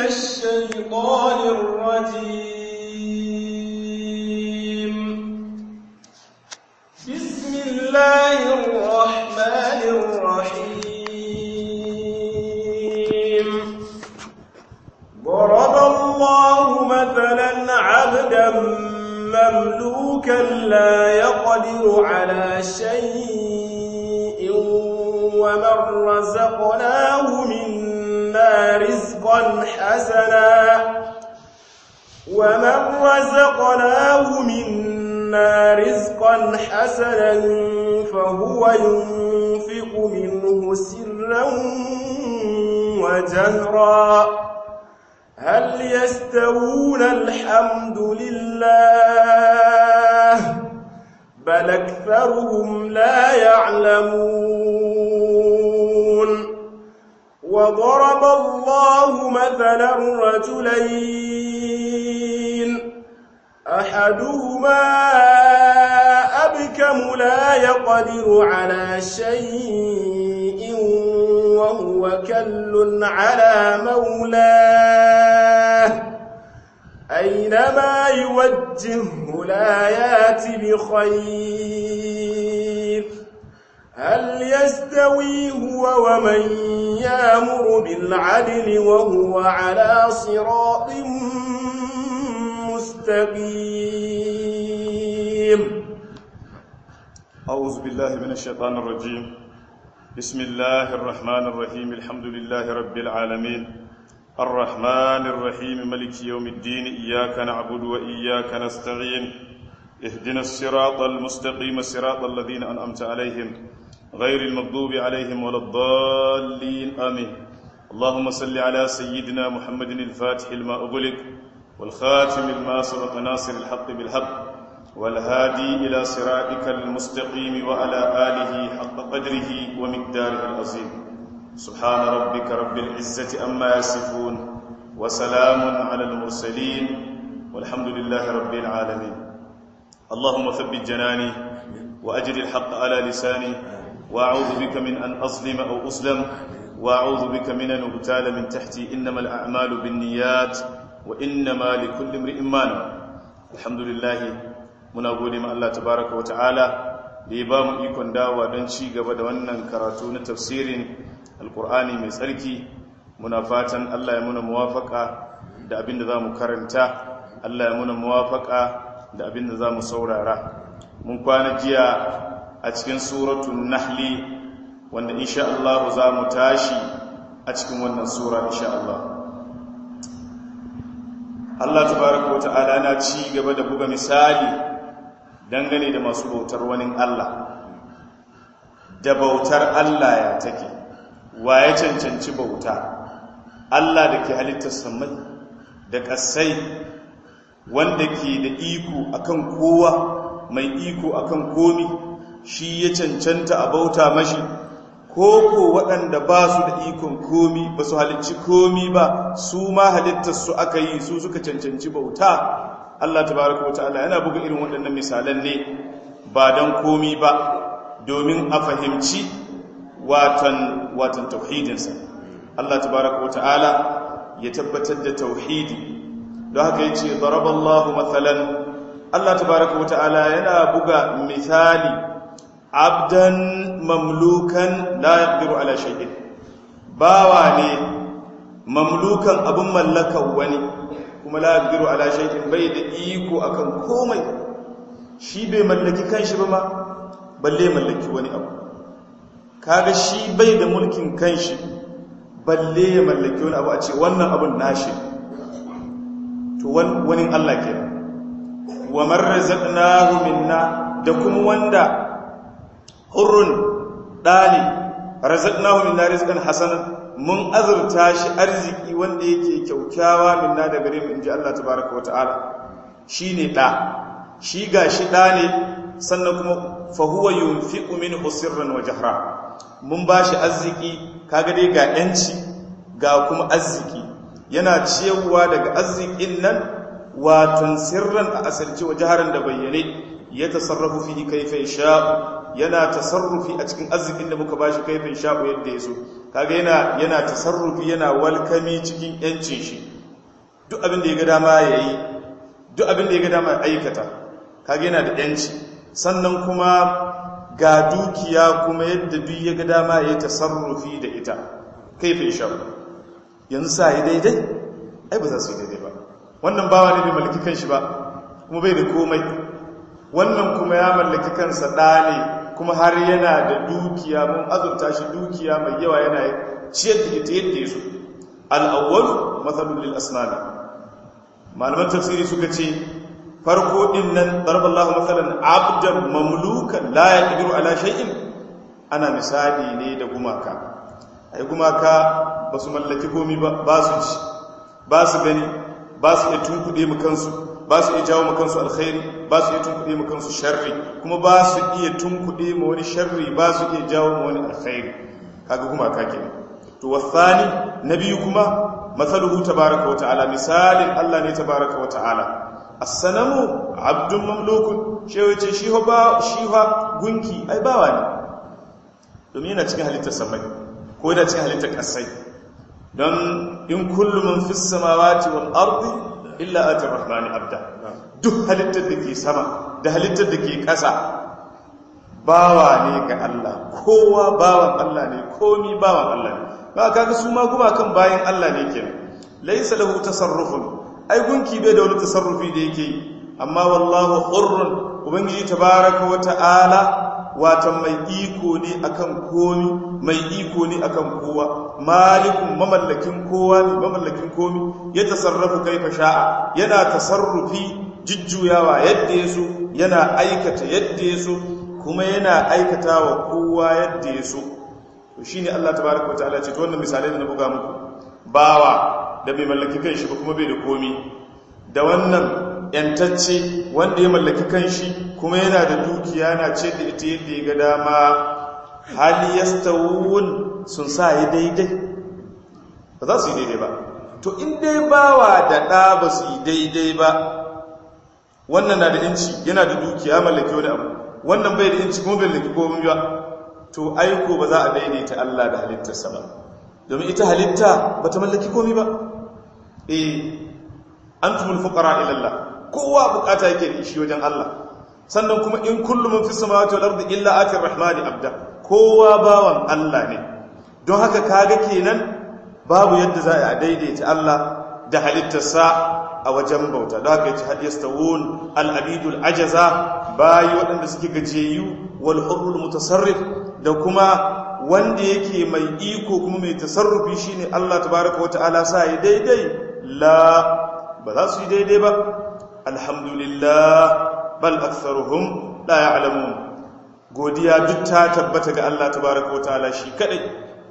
الشيطان الرجيم بسم الله الرحمن الرحيم ضرب الله مثلا عبدا مملوكا لا يقدر على شيء ومن رزقناه منا رزقا حسنا ومن رزقناه منا رزقا حسنا فهو ينفق منه سرا وجهرا هل يستوون الحمد لله بل أكثرهم لا يعلمون وضرب الله مثلا رجلين أحدهما أبكم لا يقدر على شيء وهو كل على مولاه أينما يوجهه لا يات بخير هل يستوي هو ومن يامر بالعدل وهو على صراط مستقيم أعوذ بالله من الشيطان الرجيم بسم الله الرحمن الرحيم الحمد لله رب العالمين الرحمن الرحيم ملك يوم الدين إياك نعبد وإياك نستعين اهدنا الصراط المستقيم صراط الذين أنعمت عليهم غير المغضوب عليهم ولا الضالين آمين اللهم صل على سيدنا محمد الفاتح لما أغلق والخاتم لما سبق ناصر الحق بالحق والهادي إلى صراطك المستقيم وعلى آله حق قدره ومقداره العظيم سبحان ربك رب العزة أما يصفون وسلام على المرسلين والحمد لله رب العالمين اللهم ثبت جناني وأجر الحق على لساني وأعوذ بك من أن أظلم أو أظلم وأعوذ بك من أن أغتال من تحتي إنما الأعمال بالنيات وإنما لكل امرئ ما نوى الحمد لله muna gode ma Allah tabaraka wa ta'ala da ya ba mu ikon dawa don ci gaba da wannan karatu na tafsirin alkur'ani mai tsarki muna fatan Allah ya muna muwafaka da abin da za mu karanta Allah ya muna muwafaka da abin da za mu saurara mun kwana jiya a cikin suratun nahli wanda insha Allah za mu tashi a cikin wannan sura insha Allah Allah tabaraka wa ta'ala na ci gaba da buga misali dangane da masu bautar wani Allah da bautar Allah ya take wa ya cancanci bauta Allah da ke halittar samai da ƙasai wanda ke da iko akan kowa mai iko akan komi shi ya cancanta a bauta mashi ko ko waɗanda ba su da ikon komi ba su halicci komi ba su ma halittar su aka yi su suka cancanci bauta Allah tabaraka wa ta'ala yana buga irin waɗannan misalan ne ba don komi ba domin a fahimci watan watan tauhidinsa Allah tabaraka wa ta'ala ya tabbatar da tauhidi don haka yace daraballahu mathalan Allah tabaraka wa ta'ala yana buga misali abdan mamlukan la yaqdiru ala shay'in bawa ne mamlukan abun mallakan wani kuma la yaqdiru ala shay'in bai da iko akan komai shi bai mallaki kanshi ba ma balle mallaki wani abu kaga shi bai da mulkin kanshi balle ya mallaki wani abu a ce wannan abun nashi to wani Allah ke wa man razaqnahu minna da kuma wanda hurrun dali razaqnahu minna rizqan hasanan mun azurta shi arziki wanda yake kyaukyawa minna da gare mu inji Allah tabaraka wa ta'ala shine da shi gashi da ne sannan kuma fa huwa yunfiqu minhu sirran wa jahra mun bashi arziki kaga dai ga yanci ga kuma arziki yana ciyarwa daga arzikin nan watan sirran a asirce wa jaharan da bayyane ya tasarrafu fihi kaifa yasha yana tasarrufi a cikin arzikin da muka bashi kaifin sha'u yadda yaso kaga yana yana tasarrufi yana walkami cikin yancin shi duk abin da ya ga dama ya yi duk abin da ya ga dama ya aikata kage yana da yanci sannan kuma ga dukiya kuma yadda duk ya ga dama ya tasarrufi da ita kai fi sha yanzu sa yi daidai ai ba za su yi daidai ba wannan bawa ne bai mallaki kanshi ba kuma bai da komai wannan kuma ya mallaki kansa ɗa ne kuma har yana da dukiya mun azurta shi dukiya mai yawa yana ciyar da ita yadda ya so al'awwalu matsalul lil asnami malaman tafsiri suka ce farko din nan darballahu matsalan abdan mamlukan la yaqdiru ala shay'in ana misali ne da gumaka ai gumaka ba su mallaki komi ba ba su ci ba su gani ba su iya tunkuɗe mu kansu ba su iya jawo mu kansu alkhairi ba su iya tunkuɗe mu kansu sharri kuma ba su iya tunkuɗe mu wani sharri ba su iya jawo mu wani alkhairi kaga gumaka kenan to wasani na biyu kuma matsaluhu tabaraka wa ta'ala misalin Allah ne tabaraka wa ta'ala as-sanamu abdun mamlukun shewa ce shi ba shi ha gunki ai bawa ne domin yana cikin halittar samai ko yana cikin halittar kasai don in kullu man fis samawati wal ardi illa ati rahmani abda duk halittar da ke sama da halittar da ke kasa bawa ne ga Allah kowa bawan Allah ne komi bawan Allah ne ba kaga su ma kuma kan bayan Allah ne kenan laysa lahu tasarrufun ai gunki bai da wani tasarrufi da yake yi amma wallahu hurrun ubangiji tabaaraka wa ta'ala watan mai iko ne akan komi mai iko ne akan kowa malikun mamallakin kowa ne mamallakin komi ya tasarrafu kaifa sha'a yana tasarrufi jujjuyawa yadda ya so yana aikata yadda ya so kuma yana aikata wa kowa yadda ya so to shine Allah tabaaraka wa ta'ala ce to wannan misalai da na buga muku bawa da bai mallaki kanshi ba kuma bai da komi da wannan yantacce wanda ya mallaki kanshi kuma yana da dukiya na ce da ita yadda ya ga dama hali yastawun sun sa yi daidai ba za su yi daidai ba to in dai bawa da ɗa ba su yi daidai ba wannan na da inci yana da dukiya mallaki wani abu wannan bai da inci kuma bai mallaki komai ba to aiko ba za a daidaita Allah da halittarsa ba domin ita halitta ba ta mallaki komai ba eh antumul fuqara ila Allah kowa bukata yake da shi wajen Allah sannan kuma in kullu man fi samawati wal ardi illa ati rahmani abda kowa bawan Allah ne don haka kaga kenan babu yadda za a daidaita Allah da halittarsa a wajen bauta da haka yace hal yastawun al abidul ajaza bayi waɗanda suke gajeyu wal hurrul mutasarrif da kuma wanda yake mai iko kuma mai tasarrufi shine Allah tabaaraka wataala sa yi daidai la ba za su yi daidai ba alhamdulillah bal aktharuhum la ya'lamun godiya duk ta tabbata ga Allah tabaaraka wataala shi kadai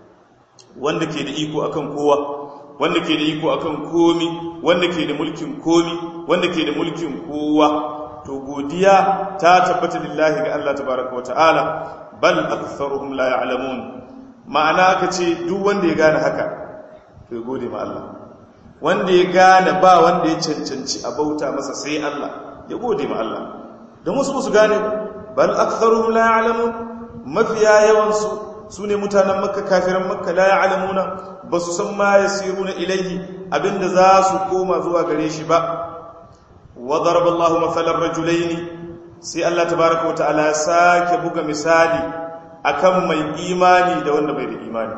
wanda ke da iko akan kowa wanda ke da iko akan komi wanda ke da mulkin komi wanda ke da mulkin kowa to godiya ta tabbata lillahi ga Allah tabaaraka wataala bal aktharuhum la ya'lamun ma'ana aka ce duk wanda ya gane haka to ya gode ma Allah wanda ya gane ba wanda ya cancanci a bauta masa sai Allah ya gode ma Allah don wasu su gane bal aktharuhum la ya'lamun mafiya yawan su sune mutanen makka kafiran makka la ya'lamuna basu san ma yasiruna ilayhi abinda za su koma zuwa gare shi ba wa daraba Allahu mathalan rajulaini sai Allah tabaaraka wa ta'ala ya sake buga misali akan mai imani da wanda bai da imani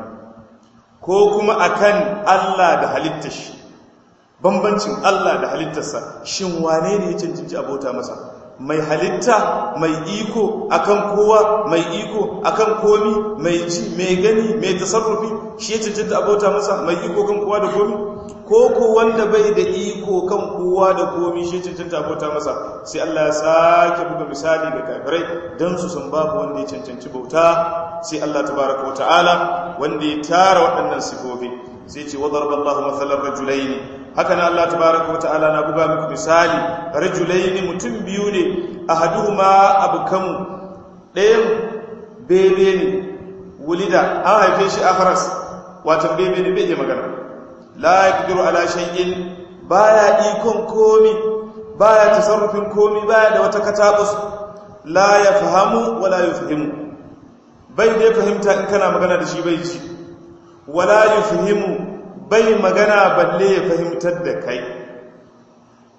ko kuma akan Allah da halittar shi bambancin Allah da halittarsa shin wane ne ya cancanci abota masa mai halitta mai iko akan kowa mai iko akan komi mai ji mai gani mai tasarrufi shi ya cancanta abota masa mai iko kan kowa da komi ko ko wanda bai da iko kan kowa da komi shi ya cancanta abota masa sai Allah ya sake buga misali ga kafirai dan su san babu wanda ya cancanci bauta sai Allah tabaraka wa ta'ala wanda ya tara waɗannan sifofi sai ce wa darballahu mathalan rajulaini haka na Allah tabaraka wa ta'ala na buga muku misali rajulaini mutum biyu ne ahaduhuma abkamu ɗayan bebe ne wulida an haife shi akhras wato bebe ne bai magana la yaqdiru ala shay'in baya ikon komi baya tasarrufin komi baya da wata katabus la yafhamu wala yufhimu bai dai fahimta in kana magana da shi bai ji wala yufhimu bai magana balle ya fahimtar da kai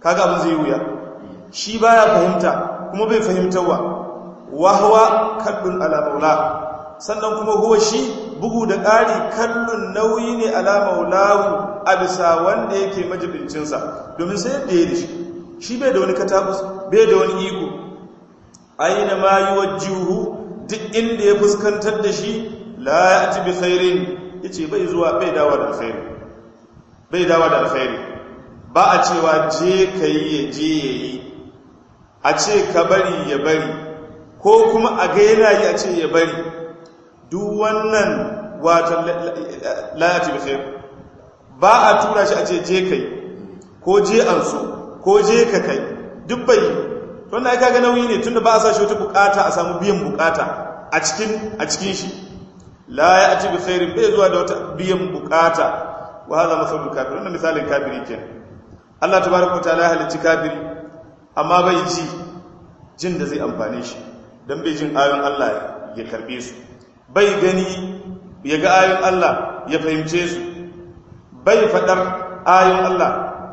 kaga abin zai wuya shi baya fahimta kuma bai fahimtarwa wahwa kallun ala maula sannan kuma huwa shi bugu da ƙari kallon nauyi ne ala maulahu a bisa wanda yake majibincinsa domin sai yadda ya da shi shi bai da wani katakus bai da wani iko aina ma yi wajihu duk inda ya fuskantar da shi la ya ci bi khairin ya ce bai zuwa bai dawa da alkhairi bai dawa da alkhairi ba a cewa je ka yi ya je ya yi a ce ka bari ya bari ko kuma a ga yana yi a ce ya bari duk wannan watan layati bi khair ba a tura shi a ce je kai ko je an so ko je ka kai duk bai wannan ai kaga nauyi ne tunda ba a sa shi wata bukata a samu biyan bukata a cikin a cikin shi la ya'ti bi khairin bai zuwa da wata biyan bukata wa hadha masalul kafir wannan misalin kafiri kenan Allah tabaaraka wa ta'ala halicci kafiri amma bai ji jin da zai amfane shi dan bai jin ayoyin Allah ya karbe su bai gani ya ga ayoyin Allah ya fahimce su bai faɗar ayoyin Allah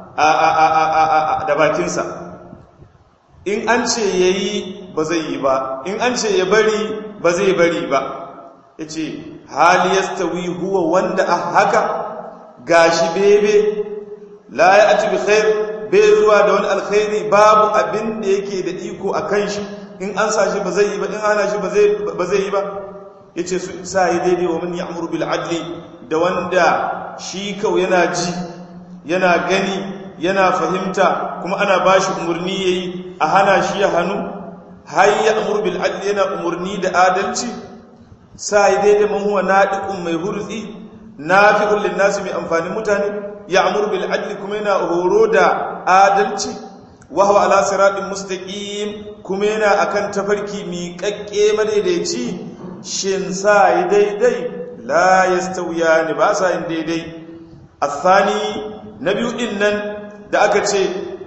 da bakinsa in an ce ya yi ba zai yi ba in an ce ya bari ba zai bari ba ya ce hali ya stawi huwa wanda a haka gashi bebe la ya ati bi khair bai zuwa da wani alkhairi babu abin da yake da iko a kan shi in an sa shi ba zai yi ba in ana shi ba zai yi ba ya ce su sa yi daidai wa man ya'muru bil adli da wanda shi kau yana ji yana gani yana fahimta kuma ana ba shi umarni ya yi a hana shi ya hannu har ya amur bil adli yana umarni da adalci sa yi daidai man huwa naɗiƙun mai hurzi na fi ƙullin nasu mai amfanin mutane ya amur bil adli kuma yana horo da adalci wahawa ala siraɗin mustaƙim kuma yana akan tafarki miƙaƙƙe madaidaici shin sa yi daidai la ya stauya ne ba sa yin daidai a tsani na biyu ɗin nan da aka ce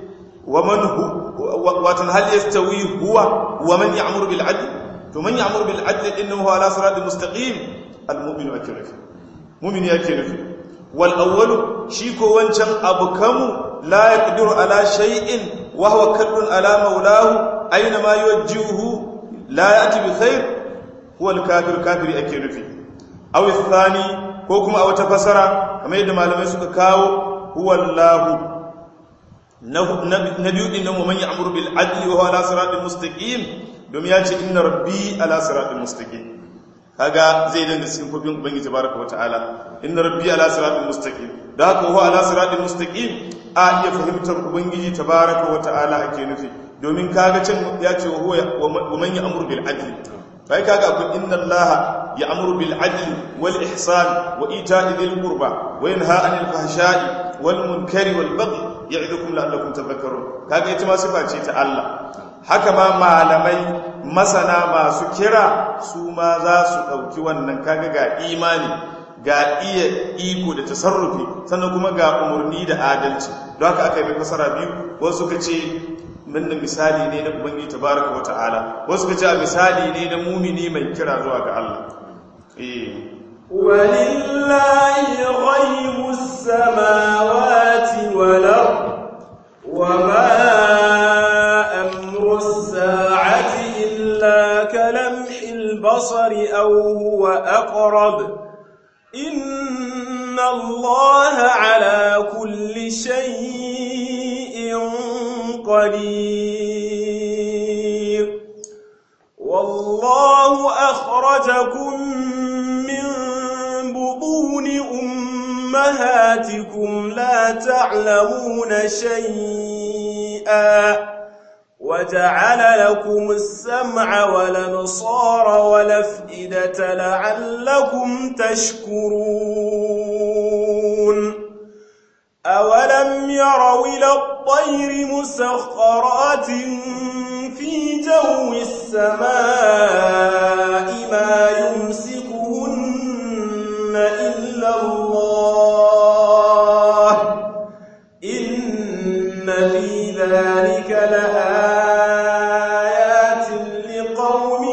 watan hal ya stawi huwa wa man ya amur bil'adli to man ya amur bil'adli ɗin nan huwa ala sirati mustaqim al-mu'minu ake nufi mu'mini ake nufi wal awwalu shi ko wancan abu kamu la yaqdiru ala shay'in wa huwa kallun ala maulahu aina ma yuwajjihu la ya'ti bi khair huwa al-kafir kafiri ake nufi aw athani ko kuma a wata fasara kamar yadda malamai suka kawo huwa Allah na biyu din nan man ya'muru bil adli wa huwa ala siratin mustaqim domin ya ce inna rabbi ala siratin mustaqim kaga zai danga sifofin ubangiji baraka wa ta'ala inna rabbi ala siratin mustaqim da haka huwa ala siratin mustaqim a iya fahimtar ubangiji tabaraka wa ta'ala ake nufi domin kaga can ya ce wa man ya'muru bil adli bai kaga akwai inna Allah ya'muru bil adli wal ihsan wa ita'i dhil qurba wa yanha 'anil fahsha'i wal munkari wal baghi ya'idukum la'allakum tadhakkarun kaga ita ma sifa ce ta Allah haka ma malamai masana masu kira su ma za su dauki wannan kaga ga imani ga iya iko da tasarrufi sannan kuma ga umurni da adalci don haka aka yi fasara biyu wasu suka ce nan da misali ne na ubangi tabaraka wa ta'ala wasu ka ce a misali ne na mumini mai kira zuwa ga Allah walillahi ghaibus samawati wal ard wama amru as-sa'ati illa kalamhil basari aw huwa aqrab inna allaha ala kulli shay'in قدير والله أخرجكم من بطون أمهاتكم لا تعلمون شيئا وجعل لكم السمع والابصار والافئدة لعلكم تشكرون أولم يروا إلى الطير مسخرات في جو السماء ما يمسكهن إلا الله إن في ذلك لآيات لقوم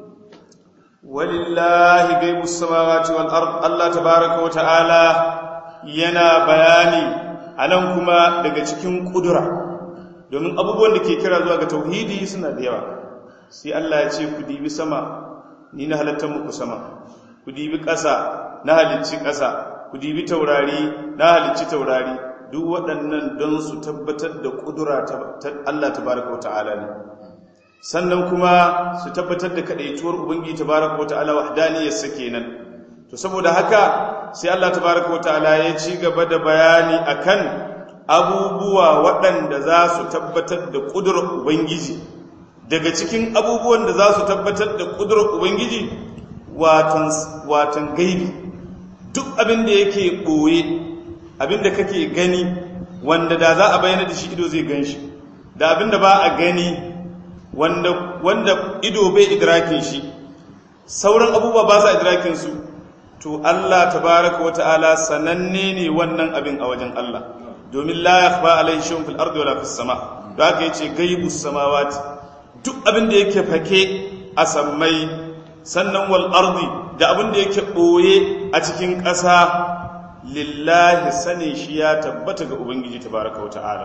ولله غيب السماوات والأرض الله تبارك وتعالى yana bayani a nan kuma daga cikin ƙudura domin abubuwan da ke kira zuwa ga tauhidi suna da yawa sai Allah ya ce ku dibi sama ni na halattar muku sama ku dibi ƙasa na halicci ƙasa ku dibi taurari na halicci taurari duk waɗannan don su tabbatar da ƙudura ta Allah tabaraka wata'ala ne sannan kuma su tabbatar da kaɗaituwar ubangiji tabaraka wata'ala wahdaniyarsa kenan to saboda haka sai Allah tabaraka wata'ala ya ci gaba da bayani akan abubuwa waɗanda za su tabbatar da ƙudurar ubangiji daga cikin abubuwan da za su tabbatar da ƙudurar ubangiji watan gaibi duk abin da yake ɓoye abin da kake gani wanda da za a bayyana da shi ido zai gan shi da abin da ba a gani wanda, wanda ido bai idrakin shi sauran abubuwa ba sa idrakin su to Allah tabaraka wa ta'ala sananne ne wannan abin a wajen Allah domin la yakhfa alayhi shay'un fil ardi wala fis sama da haka yace gaibus samawati duk abin da yake fake a sammai sannan wal ardi da abin da yake boye a cikin ƙasa lillahi sane shi ya tabbata ga ubangiji tabaraka wa ta'ala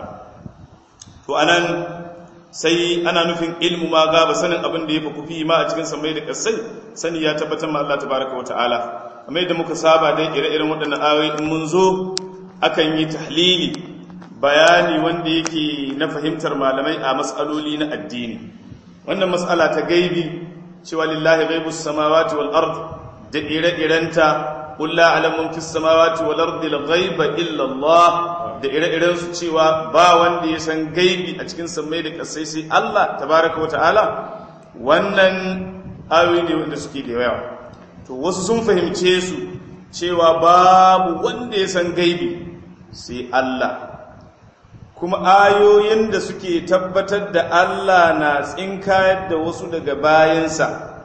to anan sai ana nufin ilmu ma gaba sanin abin da ya fi kufi ma a cikin samai da ƙasai sani ya tabbatar ma Allah tabaraka wa ta'ala amma yadda muka saba dai ire-iren waɗannan ayoyi in mun zo akan yi tahlili bayani wanda yake na fahimtar malamai a matsaloli na addini wannan matsala ta gaibi cewa lillahi ghaibus samawati wal ard da ire-irenta qul la a'lamu fis samawati wal ardi al ghaiba illa Allah da ire-iren su cewa ba wanda ya san gaibi a cikin sammai da kasai sai Allah tabaraka wa ta'ala wannan ayoyi ne wanda suke da yawa to wasu sun fahimce su cewa babu wanda ya san gaibi sai Allah kuma ayoyin da suke tabbatar da Allah na tsinkayar da wasu daga bayansa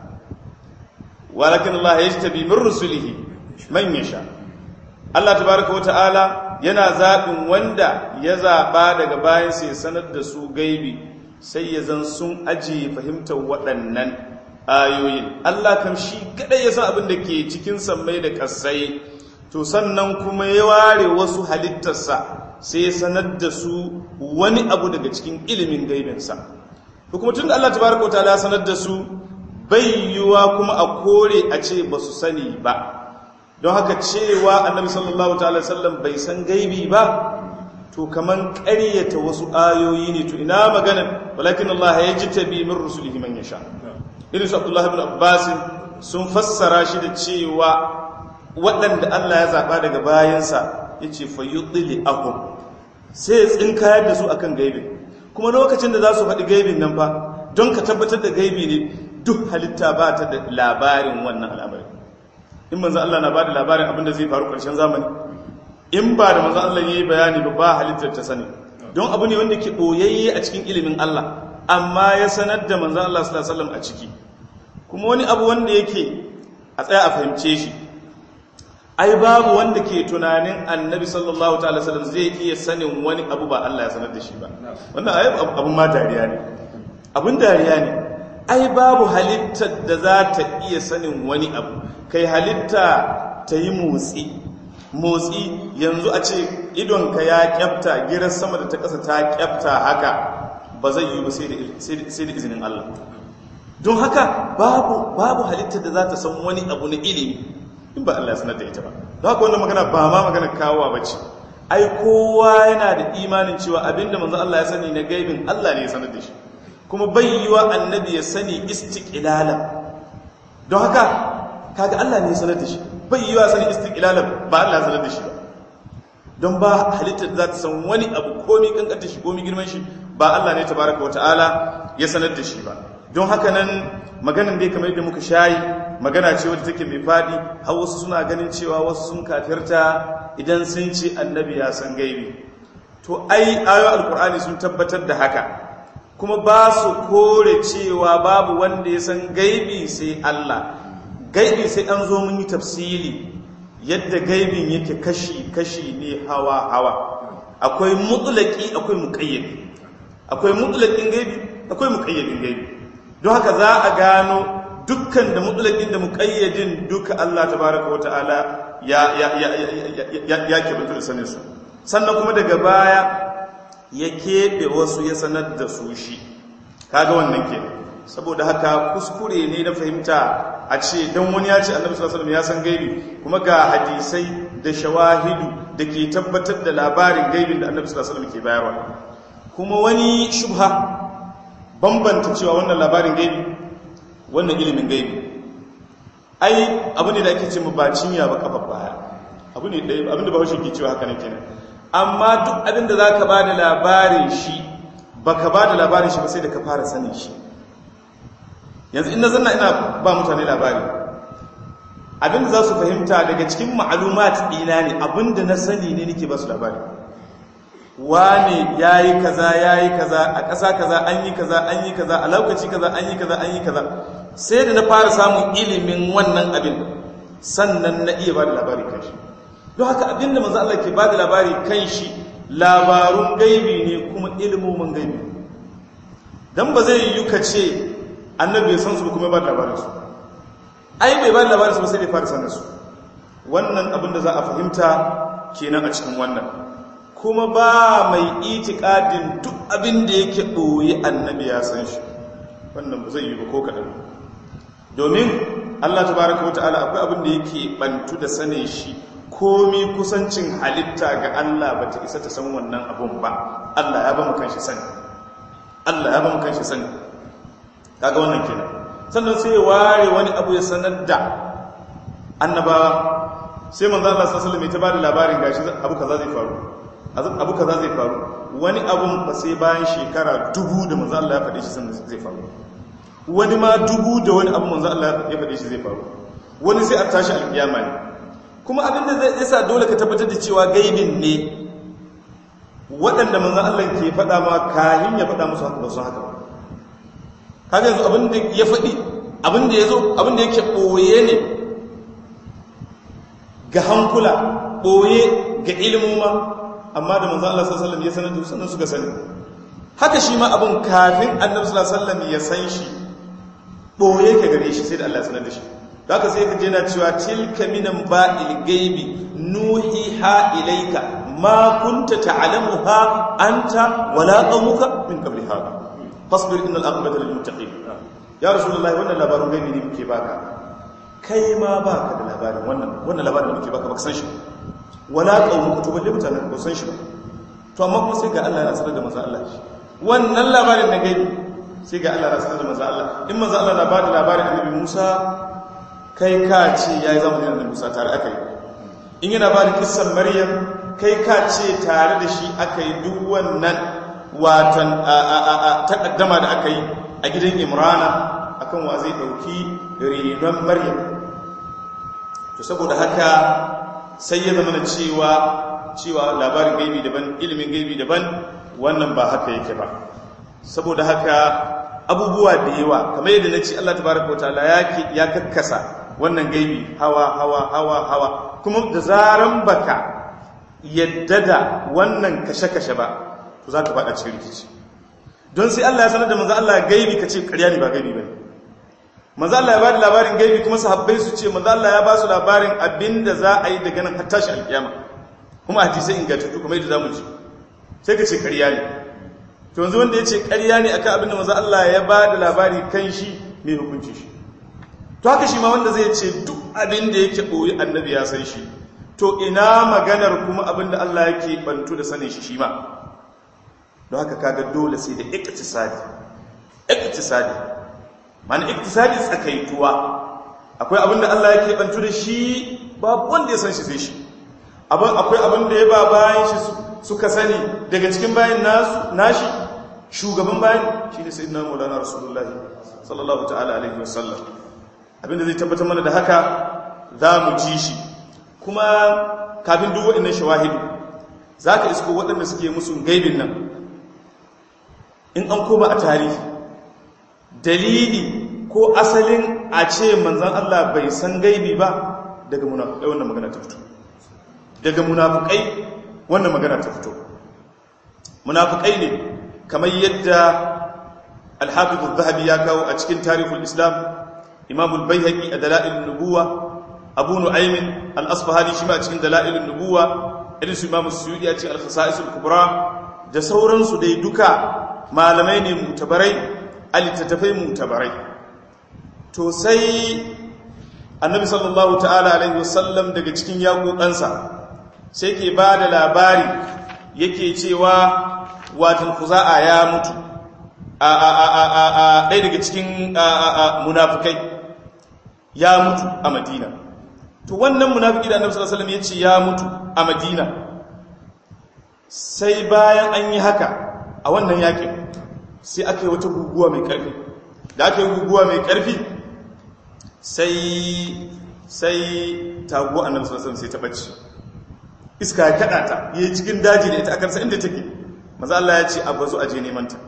walakin Allah ya tabi min rusulihi man yasha Allah tabaraka wata'ala yana zaɓin wanda ya zaɓa daga bayansa ya sanar da su gaibi sai ya zan sun ajiye fahimtar waɗannan ayoyin Allah kam shi kadai ya san abin da ke cikin sammai da ƙasai to sannan kuma ya ware wasu halittarsa sai ya sanar da su wani abu daga cikin ilimin gaibinsa to kuma tun da Allah tabaraka wa ta'ala sanar da su bai yiwa kuma a kore a ce ba su sani ba don haka cewa annabi sallallahu ta'ala sallam bai san gaibi ba to kaman ƙaryata wasu ayoyi ne to ina maganar walakin Allah ya ji tabi min rusulihi man yasha irin su Abdullah ibn Abbas sun fassara shi da cewa waɗanda Allah ya zaɓa daga bayansa yace fayudli ahum sai ya tsinkayar da su akan gaibin kuma lokacin da za su faɗi gaibin nan fa don ka tabbatar da gaibi ne duk halitta ba ta da labarin wannan al'amari in manzo Allah na ba da labarin abin da zai faru ƙarshen zamani in ba da manzo Allah yayi bayani ba ba halittar ta sani don abu ne wanda ke boyayye a cikin ilimin Allah amma ya sanar da manzo Allah sallallahu alaihi wasallam a ciki kuma wani abu wanda yake a tsaya a fahimce shi ai babu wanda ke tunanin annabi sallallahu ta'ala wasallam zai iya sanin wani abu ba Allah ya sanar da shi ba wannan ai abun ma dariya ne abun dariya ne ai babu halittar da za ta iya sanin wani abu kai halitta ta yi motsi motsi yanzu a ce idonka ya kyafta girar sama da ta ƙasa ta kyafta haka ba zai yi ba sai da izinin Allah don haka babu babu halittar da za ta san wani abu na ilimi in ba Allah ya sanar da ita ba don haka wannan magana ba ma magana kawowa ba ce ai kowa yana da imanin cewa abinda manzo Allah ya sani na gaibin Allah ne ya sanar da shi kuma bai yiwa annabi ya sani istiqlalan don haka kaga Allah ne ya sanar da shi bai yiwa sani istiqlalan ba Allah ya sanar da shi ba don ba halittar za ta san wani abu komi kankanta shi komi girman shi ba Allah ne tabaraka wata'ala ya sanar da shi ba don haka nan maganan dai kamar yadda muka shayi magana ce wadda take mai fadi har wasu suna ganin cewa wasu sun kafirta idan sun ce annabi ya san gaibi to ai ayo alkur'ani sun tabbatar da haka kuma ba su kore cewa babu wanda ya san gaibi sai Allah gaibi sai an zo mun yi tafsili yadda gaibin yake kashi-kashi ne hawa-hawa akwai mutulaki akwai muƙayyadi akwai mutulakin gaibi akwai muƙayyadin gaibi don haka za a gano dukkan da mutlaqin da muqayyadin duka Allah tabaaraka wa ta'ala ya ya ya ya ya kebanta da sanin su sannan kuma daga baya ya kebe wasu ya sanar da su shi kaga wannan ke saboda haka kuskure ne na fahimta a ce dan wani ya ce annabi sallallahu alaihi wasallam ya san gaibi kuma ga hadisai da shawahidu da ke tabbatar da labarin gaibin da annabi sallallahu alaihi wasallam ke bayarwa kuma wani shubha bambanta cewa wannan labarin gaibi wannan ilimin gaibi ai abu ne da ake ce mu ba cinya ba kafa baya abu ne ɗaya abin da bahaushe ke cewa haka ne kenan amma duk abin da za ka ba da labarin shi ba ka ba da labarin shi ba sai da ka fara sanin shi yanzu ina zanna ina ba mutane labari abin da za su fahimta daga cikin ma'alumat ɗina ne abin da na sani ne nake ba su labari wane ya yi kaza ya yi kaza a ƙasa kaza an yi kaza an yi kaza a lokaci kaza an yi kaza an yi kaza sai da na fara samun ilimin wannan abin sannan na iya ba da labari kan shi don haka abin da manzo Allah ke ba da labari kan shi labarun gaibi ne kuma ilimomin gaibi dan ba zai yi ka ce annabi ya san su kuma ba da labarin su ai bai ba da labarin su ba sai bai fara sanin su wannan abin da za a fahimta kenan a cikin wannan kuma ba mai itikadin duk abin da yake ɓoye annabi ya san shi wannan ba zai yi ba ko kaɗan domin allah ta baraka wata ala akwai abin da yake ɓantu da sane shi komi kusancin halitta ga allah ba ta isa ta san wannan abun ba allah ya ba mu kanshi sani allah ya ba mu kanshi sani kaga wannan kenan sannan sai ya ware wani abu ya sanar da annabawa sai manzo Allah sallallahu alaihi wasallam ya bada labarin gashi abu kaza zai faru abu kaza zai faru wani abun ba sai bayan shekara dubu da manzo Allah ya faɗe shi sannan zai faru wani ma dubu da wani abu manzo Allah ya faɗe shi zai faru wani sai a tashi alkiyama ne kuma abin da zai yasa dole ka tabbatar da cewa gaibin ne waɗanda manzo Allah ke faɗa ma kahin ya faɗa musu haka ba sun haka ba kaga yanzu abin da ya faɗi abin da ya zo abin da yake ɓoye ne ga hankula ɓoye ga ilimuma amma da manzo Allah sallallahu alaihi wasallam ya sanar da sannan suka sani haka shi ma abin kafin annabi sallallahu alaihi wasallam ya san shi ɓoye ka gare shi sai da Allah ya sanar da shi da haka sai ka je na cewa tilka minan ba'il gaibi nuhiha ilayka ma kunta ta'lamuha anta wala qaumuka min qabli hada fasbir innal aqibata lil muttaqin ya rasulullahi wannan labarin gaibi ne muke baka kai ma baka da labarin wannan wannan labarin da muke baka baka san shi wala qaumuka to balle mutanen ba san shi ba to amma kuma sai ga Allah ya sanar da manzo Allah shi wannan labarin na gaibi sai ga Allah ya sanar da manzo Allah in manzo Allah na bada labarin annabi Musa kai ka ce yayi zamanin annabi Musa tare akai in yana bada kissan Maryam kai ka ce tare da shi akai duk wannan watan takaddama da aka yi a gidan imrana akan wa zai dauki renon maryam to saboda haka sai ya zama cewa cewa labarin gaibi daban ilimin gaibi daban wannan ba haka yake ba saboda haka abubuwa da yawa kamar yadda na ce Allah tabaraka wataala ya kakkasa wannan gaibi hawa hawa hawa hawa kuma da zaran baka yadda da wannan kashe-kashe ba to za ka faɗa cikin rikici don sai Allah ya sanar da manzo Allah gaibi ka ce ƙarya ne ba gaibi ba ne manzo Allah ya ba da labarin gaibi kuma sahabbai su ce manzo Allah ya ba su labarin abinda za a yi daga nan har tashi alƙiyama kuma hadisai ingantattu kuma yadda zamu ji sai ka ce ƙarya ne to yanzu wanda ya ce ƙarya ne akan abinda manzo Allah ya ba da labari kan shi mai hukunci shi to haka shi ma wanda zai ce duk abin da yake ɓoye annabi ya san shi to ina maganar kuma abin da Allah yake bantu da sanin shi shi ma don haka kaga dole sai da iktisadi iktisadi mana iktisadi tsakaituwa akwai abin da Allah yake bantu da shi babu wanda ya san shi sai shi abin akwai abin da ya ba bayan shi suka sani daga cikin bayan nasu nashi shugaban bayan shine sayyidina maulana rasulullah sallallahu ta'ala alaihi wasallam abin da zai tabbatar mana da haka za mu ji shi kuma kafin duk waɗannan shawahidu za ka isko waɗanda suke musu gaibin nan in an koma a tarihi dalili ko asalin a ce manzan Allah bai san gaibi ba daga munafukai wannan magana ta fito daga munafukai wannan magana ta fito munafukai ne kamar yadda alhafizu zahabi ya kawo a cikin tarihul islam imam al-baihaqi a dalailun nubuwa abu nu'aymin al-asfahani shi ma cikin dalailun nubuwa irin su imam suyudi a cikin al-khasa'is al-kubra da sauransu dai duka malamai ne mutabarai alittattafai mutabarai to sai annabi sallallahu ta'ala alaihi wasallam daga cikin yaƙoƙansa sai ke ba da labari yake cewa watan kuza'a ya mutu a ɗaya daga cikin munafukai ya mutu a madina to wannan munafiki da annabi sallallahu alaihi wasallam ya ce ya mutu a madina sai bayan an yi haka a wannan yakin sai aka yi wata guguwa mai ƙarfi da aka yi guguwa mai ƙarfi sai sai taguwa annabi sallallahu alaihi wasallam sai ta bacci iska ya kada ta yayi cikin daji da ita akarsa inda take maza Allah ya ce a bazo aje neman ta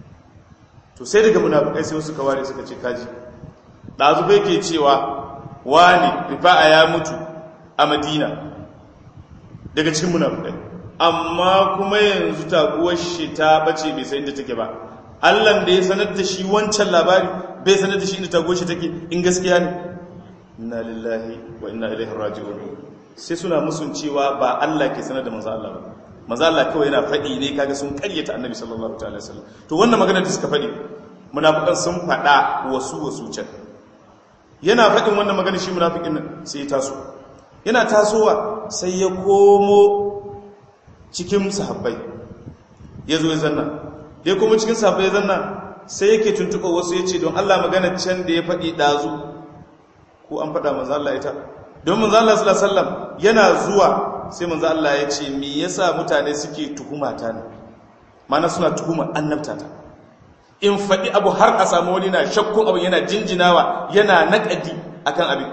to sai daga munafikai sai wasu kawari suka ce kaji dazu bai ke cewa wani rifa'a ya mutu a Madina daga cikin munafikai amma kuma yanzu taguwar shi ta bace bai san inda take ba Allah da ya sanar da shi wancan labari bai sanar da shi inda taguwar shi take in gaskiya ne inna lillahi wa inna ilaihi raji'un sai suna musun cewa ba Allah ke sanar da manzo Allah ba manzo Allah kawai yana faɗi ne kaga sun ƙaryata annabi sallallahu ta'ala wasallam to wannan magana da suka faɗi munafikan sun faɗa wasu wasu can yana faɗin wannan magana shi munafikin nan sai ya taso yana tasowa sai ya komo cikin sahabbai ya zo ya zanna ya komo cikin sahabbai ya zanna sai yake tuntuɓa wasu ya ce don Allah magana can da ya faɗi ɗazu ko an faɗa manzo Allah ita don manzo Allah sallallahu alaihi wasallam yana zuwa sai manzo Allah ya ce me yasa mutane suke tuhuma ta ne mana suna tuhuma annabta ta in faɗi abu har a samu wani na shakkun abu yana jinjinawa yana naƙadi akan abin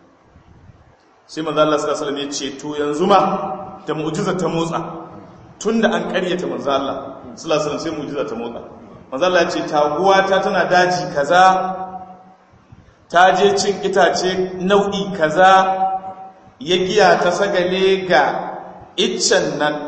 sai manzo Allah sallallahu alaihi wasallam ya ce to yanzu ma da mu'jiza ta motsa tunda an ƙaryata manzo Allah sallallahu alaihi wasallam sai mu'jiza ta motsa manzo Allah ya ce taguwa ta tana daji kaza ta je cin itace nau'i kaza ya giya ta sagale ga iccen nan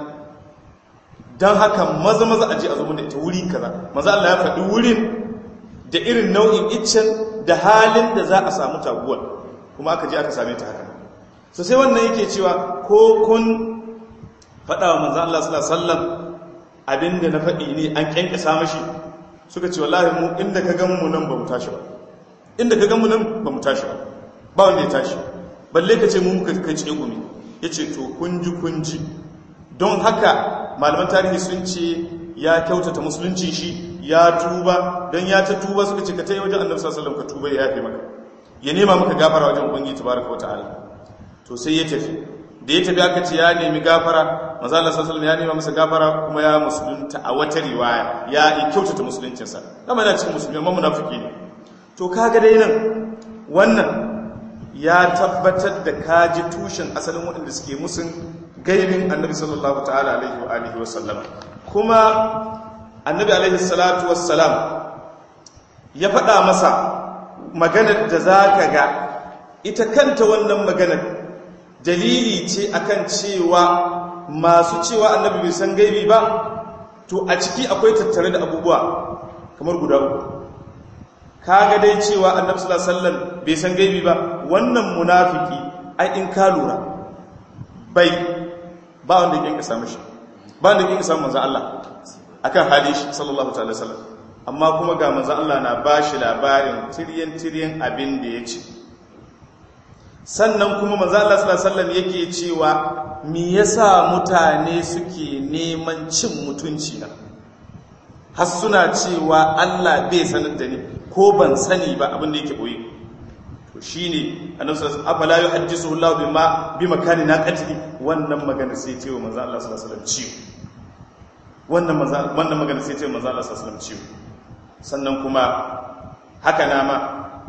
don haka maza maza aje a zuwa da ita wuri kaza maza Allah ya faɗi wurin da irin nau'in iccen da halin da za a samu taguwar kuma aka je aka same ta haka so sai wannan yake cewa ko kun faɗa wa manzan Allah sallallahu alaihi wasallam abinda na faɗi ne an kyankyasa mashi suka ce wallahi mu inda ka gan mu nan ba mu tashi ba inda ka gan mu nan ba mu tashi ba ba wanda ya tashi balle ka ce mu muka kai ce gumi yace to kunji kunji don haka malaman tarihi sun ce ya kyautata musulunci shi ya tuba don ya ta tuba suka ce ka tayi wajen annabi sallallahu alaihi wasallam ka tuba ya yafe maka ya nema maka gafara wajen ubangiji tabaraka wataala to sai ya tafi da ya tafi aka ce ya nemi gafara manzo Allah sallallahu alaihi wasallam ya nema masa gafara kuma ya musulunta a wata riwaya ya kyautata musuluncinsa dama yana cikin musulmi amma munafiki ne to kaga dai nan wannan ya tabbatar da kaji tushen asalin waɗanda suke musun gaibin annabi sallallahu ta'ala alaihi wa alihi wa sallama kuma annabi alaihi salatu wassalam ya faɗa masa maganar da za ka ga ita kanta wannan maganar dalili ce akan cewa masu cewa annabi bai san gaibi ba to a ciki akwai tattare da abubuwa kamar guda uku kaga dai cewa annabi sallallahu alaihi wasallam bai san gaibi ba wannan munafiki ai in ka lura bai ba wanda yake kasa mishi ba wanda yake kasa manzon Allah akan hali shi sallallahu ta'ala wasallam amma kuma ga manzon Allah na bashi labarin tiryan tiryan abin da yace sannan kuma manzon Allah sallallahu alaihi wasallam yake cewa me yasa mutane suke neman cin mutunci na har suna cewa Allah bai sanar da ni ko ban sani ba abin da yake boye to shine annabi sallallahu alaihi wasallam afala yuhaddisu Allah bima bi makani naqati wannan magana sai ce wa manzo Allah sallallahu alaihi wasallam ciwo wannan manzo wannan magana sai ce wa manzo Allah sallallahu alaihi wasallam ciwo sannan kuma haka na ma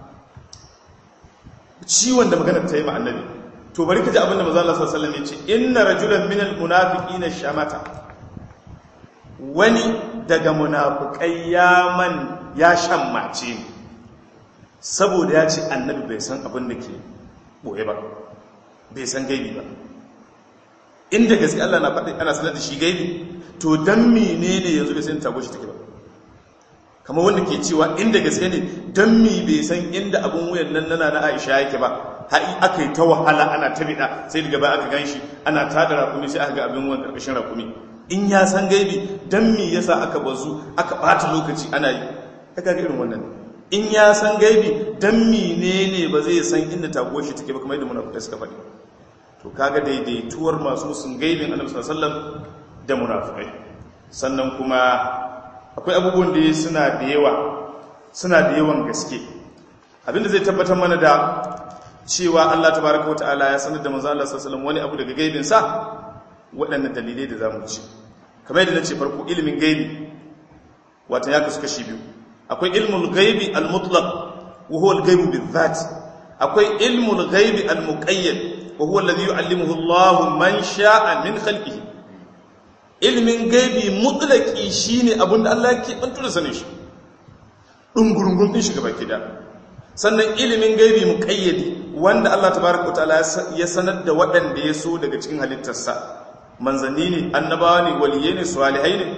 ciwon da magana ta yi ma annabi to bari ka ji abin da manzo Allah sallallahu alaihi wasallam ya ce inna rajulan minal munafiqina shamata wani daga munafukai ya man ya shammace ni saboda ya ce annabi bai san abin da ke boye ba bai san gaibi ba inda gaske Allah na faɗi ana sanar da shi gaibi to dan menene yanzu bai san tago shi take ba kamar wanda ke cewa inda gaske ne don mi bai san inda abin wuyan nan nana na aisha yake ba har aka yi ta wahala ana ta bida sai daga baya aka gan shi ana tada rakumi sai aka ga abin wuyan karkashin rakumi in ya san gaibi don mi yasa aka bazu aka bata lokaci ana yi ta ga irin wannan in ya san gaibi don mi ne ne ba zai san inda taguwar shi take ba kamar yadda munafukai suka faɗi to kaga daidaituwar masu sun gaibin annabi sallallahu alaihi wasallam da munafukai sannan kuma akwai abubuwan da suna da yawa suna da yawan gaske abinda zai tabbatar mana da cewa Allah tabaraka wa ta'ala ya sanar da manzo Allah sallallahu alaihi wani abu daga gaibin sa waɗannan dalilai da zamu ci kamar yadda nace farko ilimin gaibi wato ya kasu kashi biyu akwai ilmul gaibi al-mutlaq wa huwa al-ghaibu bil-dhat akwai ilmul gaibi al-muqayyad wa huwa alladhi yu'allimuhu Allah man sha'a min khalqihi ilimin gaibi mutlaki shine abinda Allah ke bantu da sanin shi dungurungun din shi gaba kida sannan ilimin gaibi muqayyadi wanda Allah tabaaraka ta'ala ya sanar da waɗanda ya so daga cikin halittarsa manzanni ne annabawa ne waliyai ne salihai ne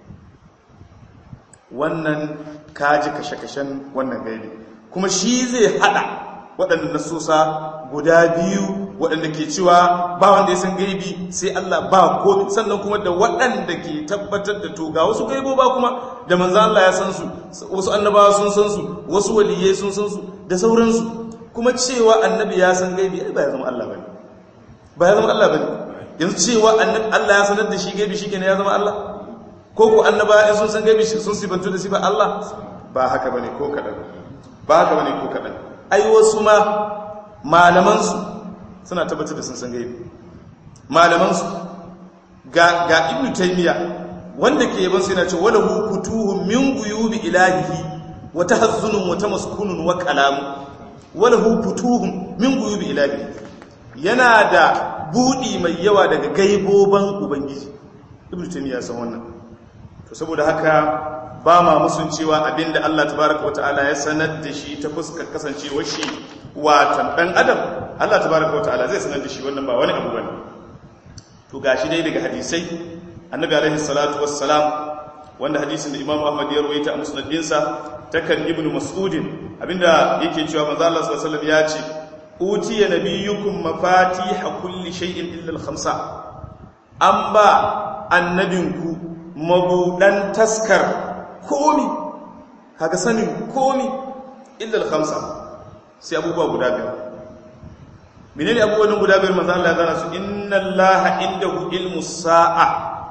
wannan kaji kashe-kashen wannan gaibi kuma shi zai hada waɗanda nasusa guda biyu waɗanda ke cewa ba wanda ya san gaibi sai Allah ba ko sannan kuma da waɗanda ke tabbatar da to ga wasu gaibo ba kuma da manzan Allah ya san su wasu annabawa sun san su wasu waliyai sun san su da sauransu kuma cewa annabi ya san gaibi ai ba ya zama Allah bane ba ya zama Allah bane yanzu cewa annabi Allah ya sanar da shi gaibi shikenan ya zama Allah ko ko annabawa in sun san gaibi sun sifantu da sifar Allah ba haka bane ko kadan ba haka bane ko kadan ai wasu ma malamansu suna tabbatar da sun san gaibi malamansu ga ga ibnu taymiya wanda ke yaban sai yana ce wala hu futuhum min guyubi ilahihi wa tahazzunun wa tamaskunun wa kalam wala hu futuhum min guyubi ilahihi yana da budi mai yawa daga gaiboban ubangiji ibnu taymiya san wannan to saboda haka ba ma musun cewa abinda Allah tabaraka wa ta'ala ya sanar da shi ta fuskar kasancewar shi watan dan adam Allah tabaraka wa ta'ala zai sanar da shi wannan ba wani abu bane to gashi dai daga hadisai annabi alaihi salatu wassalam wanda hadisin da Imam Ahmad ya rawaita a musnadinsa takan ibn mas'udin abinda yake cewa manzo Allah sallallahu alaihi wasallam ya ce utiya nabiyyukum mafatih kulli shay'in illa al-khamsa an ba annabinku mabudan taskar komi kaga sanin komi illa al-khamsa sai abubuwa guda biyar menene abubuwan guda biyar manzo Allah ya gana su inna allaha indahu ilmu sa'a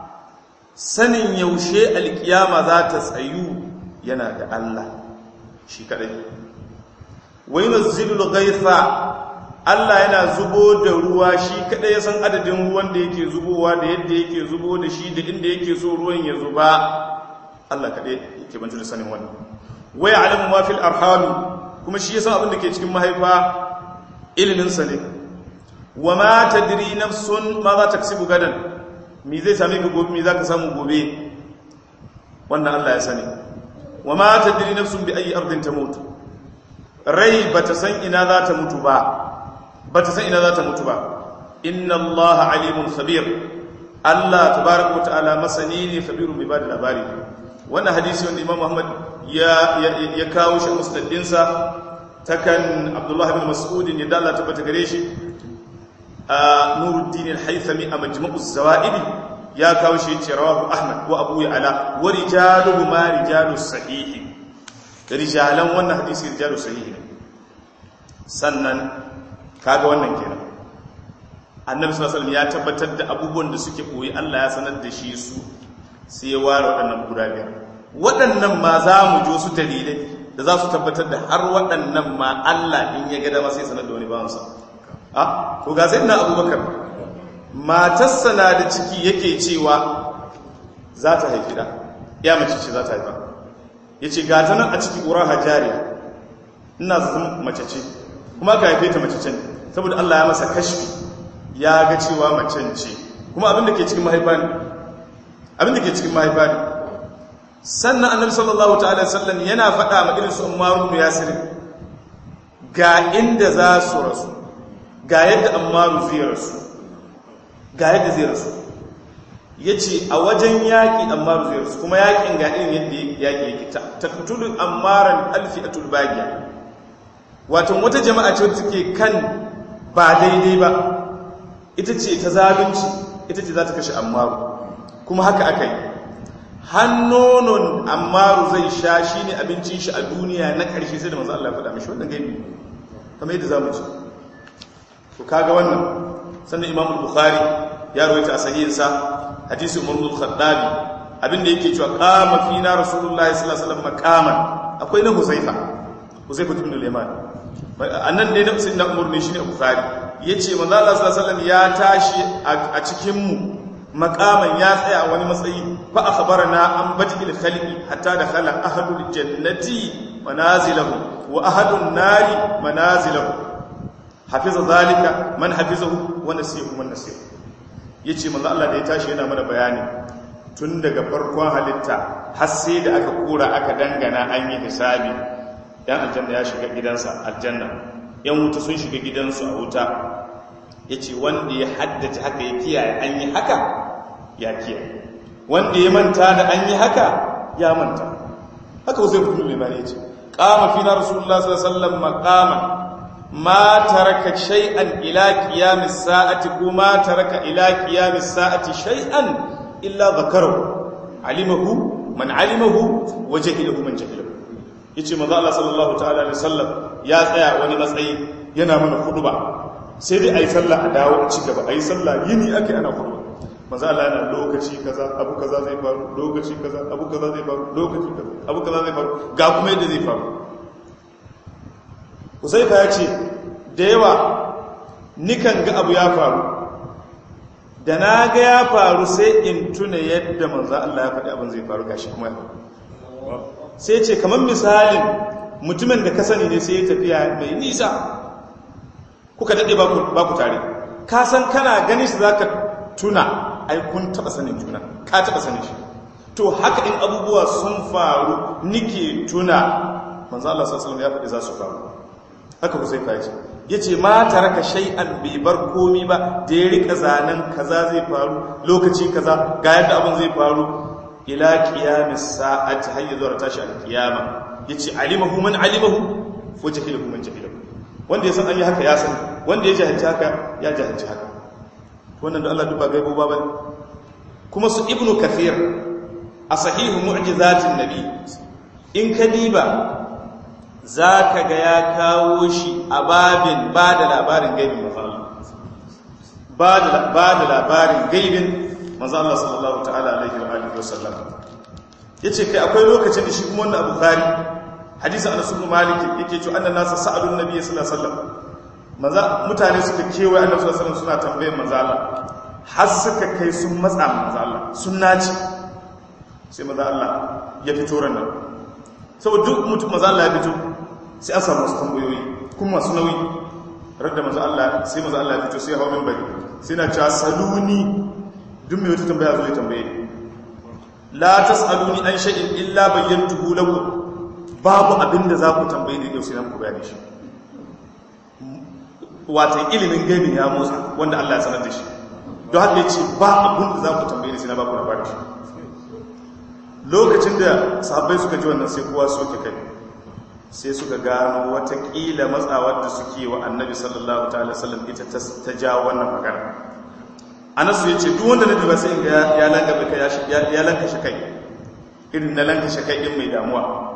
sanin yaushe alkiyama za ta tsayu yana da Allah shi kadai wa yunzilul ghaitha Allah yana zubo da ruwa shi kadai ya san adadin ruwan da yake zubowa da yadda yake zubo da shi da inda yake so ruwan ya zuba Allah kadai yake bantu da sanin wannan wa ya'lamu ma fil arham kuma shi ya san abin da ke cikin mahaifa ilimin sa ne wa ma tadri nafsun ma za ta kasibu gadan mi zai same ka gobe mi za ka samu gobe wannan Allah ya sani wa ma tadri nafsun bi ayi ardin tamut rai bata san ina za ta mutu ba bata san ina za ta mutu ba inna Allah alimun khabir Allah tabaraka wa ta'ala masani ne khabirun bi bada labari wannan hadisi wanda Imam Muhammad ya ya kawo shi musnadin sa takan Abdullah ibn Mas'ud ya dalla tabbata gare shi Nuruddin al-Haythami a Majma'uz Zawaid ya kawo shi yace rawahu Ahmad wa Abu Ya'la wa rijaluhu ma rijalus sahih rijalan wannan hadisi rijalus sahih ne sannan kaga wannan kenan Annabi sallallahu alaihi wasallam ya tabbatar da abubuwan da suke koyi Allah ya sanar da shi su sai ya ware waɗannan guda biyar waɗannan ma za mu jo su dalilai da za su tabbatar da har waɗannan ma Allah in ya ga dama sai sanar da wani bawansa a to ga sai na abubakar matarsa na da ciki yake cewa za ta haifi da ya mace ce za ta haifa ya ce gata nan a ciki ƙura hajjariya ina zazin mace ce kuma ka haife ta mace ce saboda Allah ya masa kashfi ya ga cewa macen ce kuma abinda ke cikin mahaifa ne abinda ke cikin mahaifa ne sannan annabi sallallahu ta'ala sallam yana faɗa ma irin su Ammar ibn Yasir ga inda za su rasu ga yadda Ammar zai rasu ga yadda zai rasu yace a wajen yaki amma zai rasu kuma yakin ga irin yadda yaki yake taqtulu ammaran alfi'atul bagiya wato wata jama'a ce wacce take kan ba daidai ba ita ce ta zalunci ita ce za ta kashe ammaru kuma haka aka yi hannonon ammaru zai sha shi ne abincin shi a duniya na ƙarshe sai da masu Allah faɗa mashi wannan gaibi kamar yadda za mu ci to kaga wannan sannan imam bukhari ya rawaita a sahihinsa hadisi umar bin khattabi abinda yake cewa qama fina rasulullahi sallallahu alaihi wasallam maqaman akwai na huzaifa huzaifa ibn al-yaman annan ne na sayyidina umar ne shine bukhari yace manzo Allah sallallahu alaihi wasallam ya tashi a cikin mu maqaman ya tsaya wani matsayi fa akhbarana an bajil khaliqi hatta dakhala ahadul jannati manazilahu wa ahadun nari manazilahu hafiza zalika man hafizahu wa nasihu man nasihu yace manzo Allah da ya tashi yana mana bayani tun daga farkon halitta har sai da aka kura aka dangana an yi hisabi dan aljanna ya shiga gidansa aljanna yan wuta sun shiga gidansu a wuta yace wanda ya haddace haka ya kiyaye an yi haka ya kiyaye wanda ya manta da an yi haka ya manta haka zai fito limani yace qama fina rasulullah sallallahu alaihi wasallam maqaman ma taraka shay'an ila qiyamis sa'ati kuma taraka ila qiyamis sa'ati shay'an illa dhakarahu alimahu man alimahu wa jahilahu man jahilahu yace manzo Allah sallallahu ta'ala alaihi wasallam ya tsaya wani matsayi yana mana khutba sai dai ayi sallah a dawo a ci gaba ayi sallah yini ake ana khutba manzo Allah yana lokaci kaza abu kaza zai faru lokaci kaza abu kaza zai faru lokaci kaza abu kaza zai faru ga kuma yadda zai faru Huzaifa ya ce da yawa nikan ga abu ya faru da na ga ya faru sai in tuna yadda manzo Allah ya faɗi abin zai faru gashi kuma ya faru sai ce kamar misalin mutumin da ka sani ne sai ya tafiya mai nisa kuka daɗe ba ku tare ka san kana gani shi za ka tuna ai kun taɓa sanin juna ka taɓa sanin shi to haka in abubuwa sun faru nike tuna manzo Allah sallallahu ya faɗi za su faru haka ku sai ka ce ya ce ma taraka shay'an bai bar komi ba da ya rika zanen kaza zai faru lokaci kaza ga yadda abin zai faru ila qiyamis sa'ati hayya zuwa tashi al-qiyama yace alimahu man alimahu wa jahilahu man jahilahu wanda ya san an yi haka ya san wanda ya jahilci haka ya jahilci haka wannan da Allah duba gaibo ba bane kuma su ibnu kathir a sahihu mu'jizatin nabi in ka diba zaka ga ya kawo shi a babin ba da labarin gaibin manzo Allah ba da labarin gaibin manzo Allah sallallahu ta'ala alaihi wa alihi wasallam yace kai akwai lokacin da shi kuma wannan Abu Bukhari hadisin Anas ibn Malik yake cewa annan nasu sa'alun nabiy sallallahu alaihi wasallam manzo mutane suka kewaye Annabi sallallahu alaihi wasallam suna tambayar manzo Allah har suka kai sun matsa manzo Allah sun naci sai manzo Allah ya fito ran nan saboda duk mutum manzo Allah ya fito sai an samu wasu tambayoyi kuma masu nauyi radda manzo Allah sai manzo Allah ya fito sai hawo minbari sai na cewa saluni duk mai wata tambaya zo ya tambaye ni la tasaluni an shay'in illa bayyantuhu lakum babu abinda za ku tambaye ni yau sai na ku bayani shi wato ilimin gaibi ya motsa wanda Allah ya sanar da shi don haka yace ba abin da za ku tambaye ni sai na ba ku labarin shi lokacin da sahabbai suka ji wannan sai kowa soke kai sai suka gano watakila matsawar da suke wa annabi sallallahu ta'ala sallam ita ta jawo wannan magana anasu ya ce duk wanda na duba sai ga ya langabe kai ya lankashe kai irin na lankashe kai din mai damuwa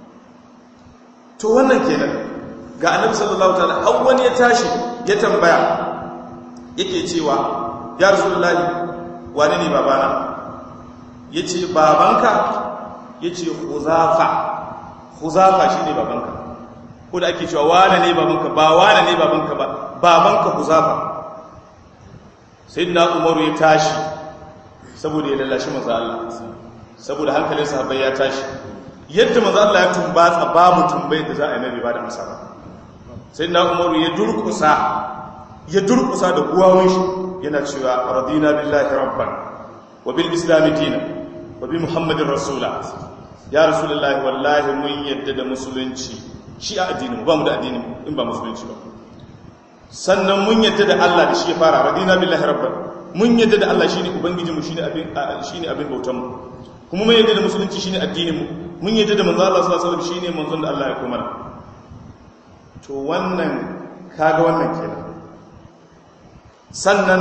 to wannan kenan ga annabi sallallahu ta'ala har wani ya tashi ya tambaya yake cewa ya rasulullahi wani ne babana yace babanka yace huzafa huzafa shine babanka ko da ake cewa wane ne babanka ba wane ne babanka ba babanka huzafa sayyidina umaru ya tashi saboda ya lallashi manzo Allah saboda hankalin sahabbai ya tashi yadda manzo Allah ya tumbatsa babu tumbai da za a yi nabi ba da amsa ba sayyidina umaru ya durkusa ya durkusa da guwawun shi yana cewa radina billahi rabban wa bil islam dinan wa bi muhammadin rasula ya rasulullahi wallahi mun yadda da musulunci shi a addinin ba mu da addinin in ba musulunci ba sannan mun yadda da Allah da shi ya fara radina billahi rabban mun yadda da Allah shine ubangijinmu shine abin shine abin bautanmu kuma mun yadda da musulunci shine addininmu mun yadda da manzo Allah sallallahu alaihi wasallam shine manzon da Allah ya kuma to wannan kaga wannan kenan sannan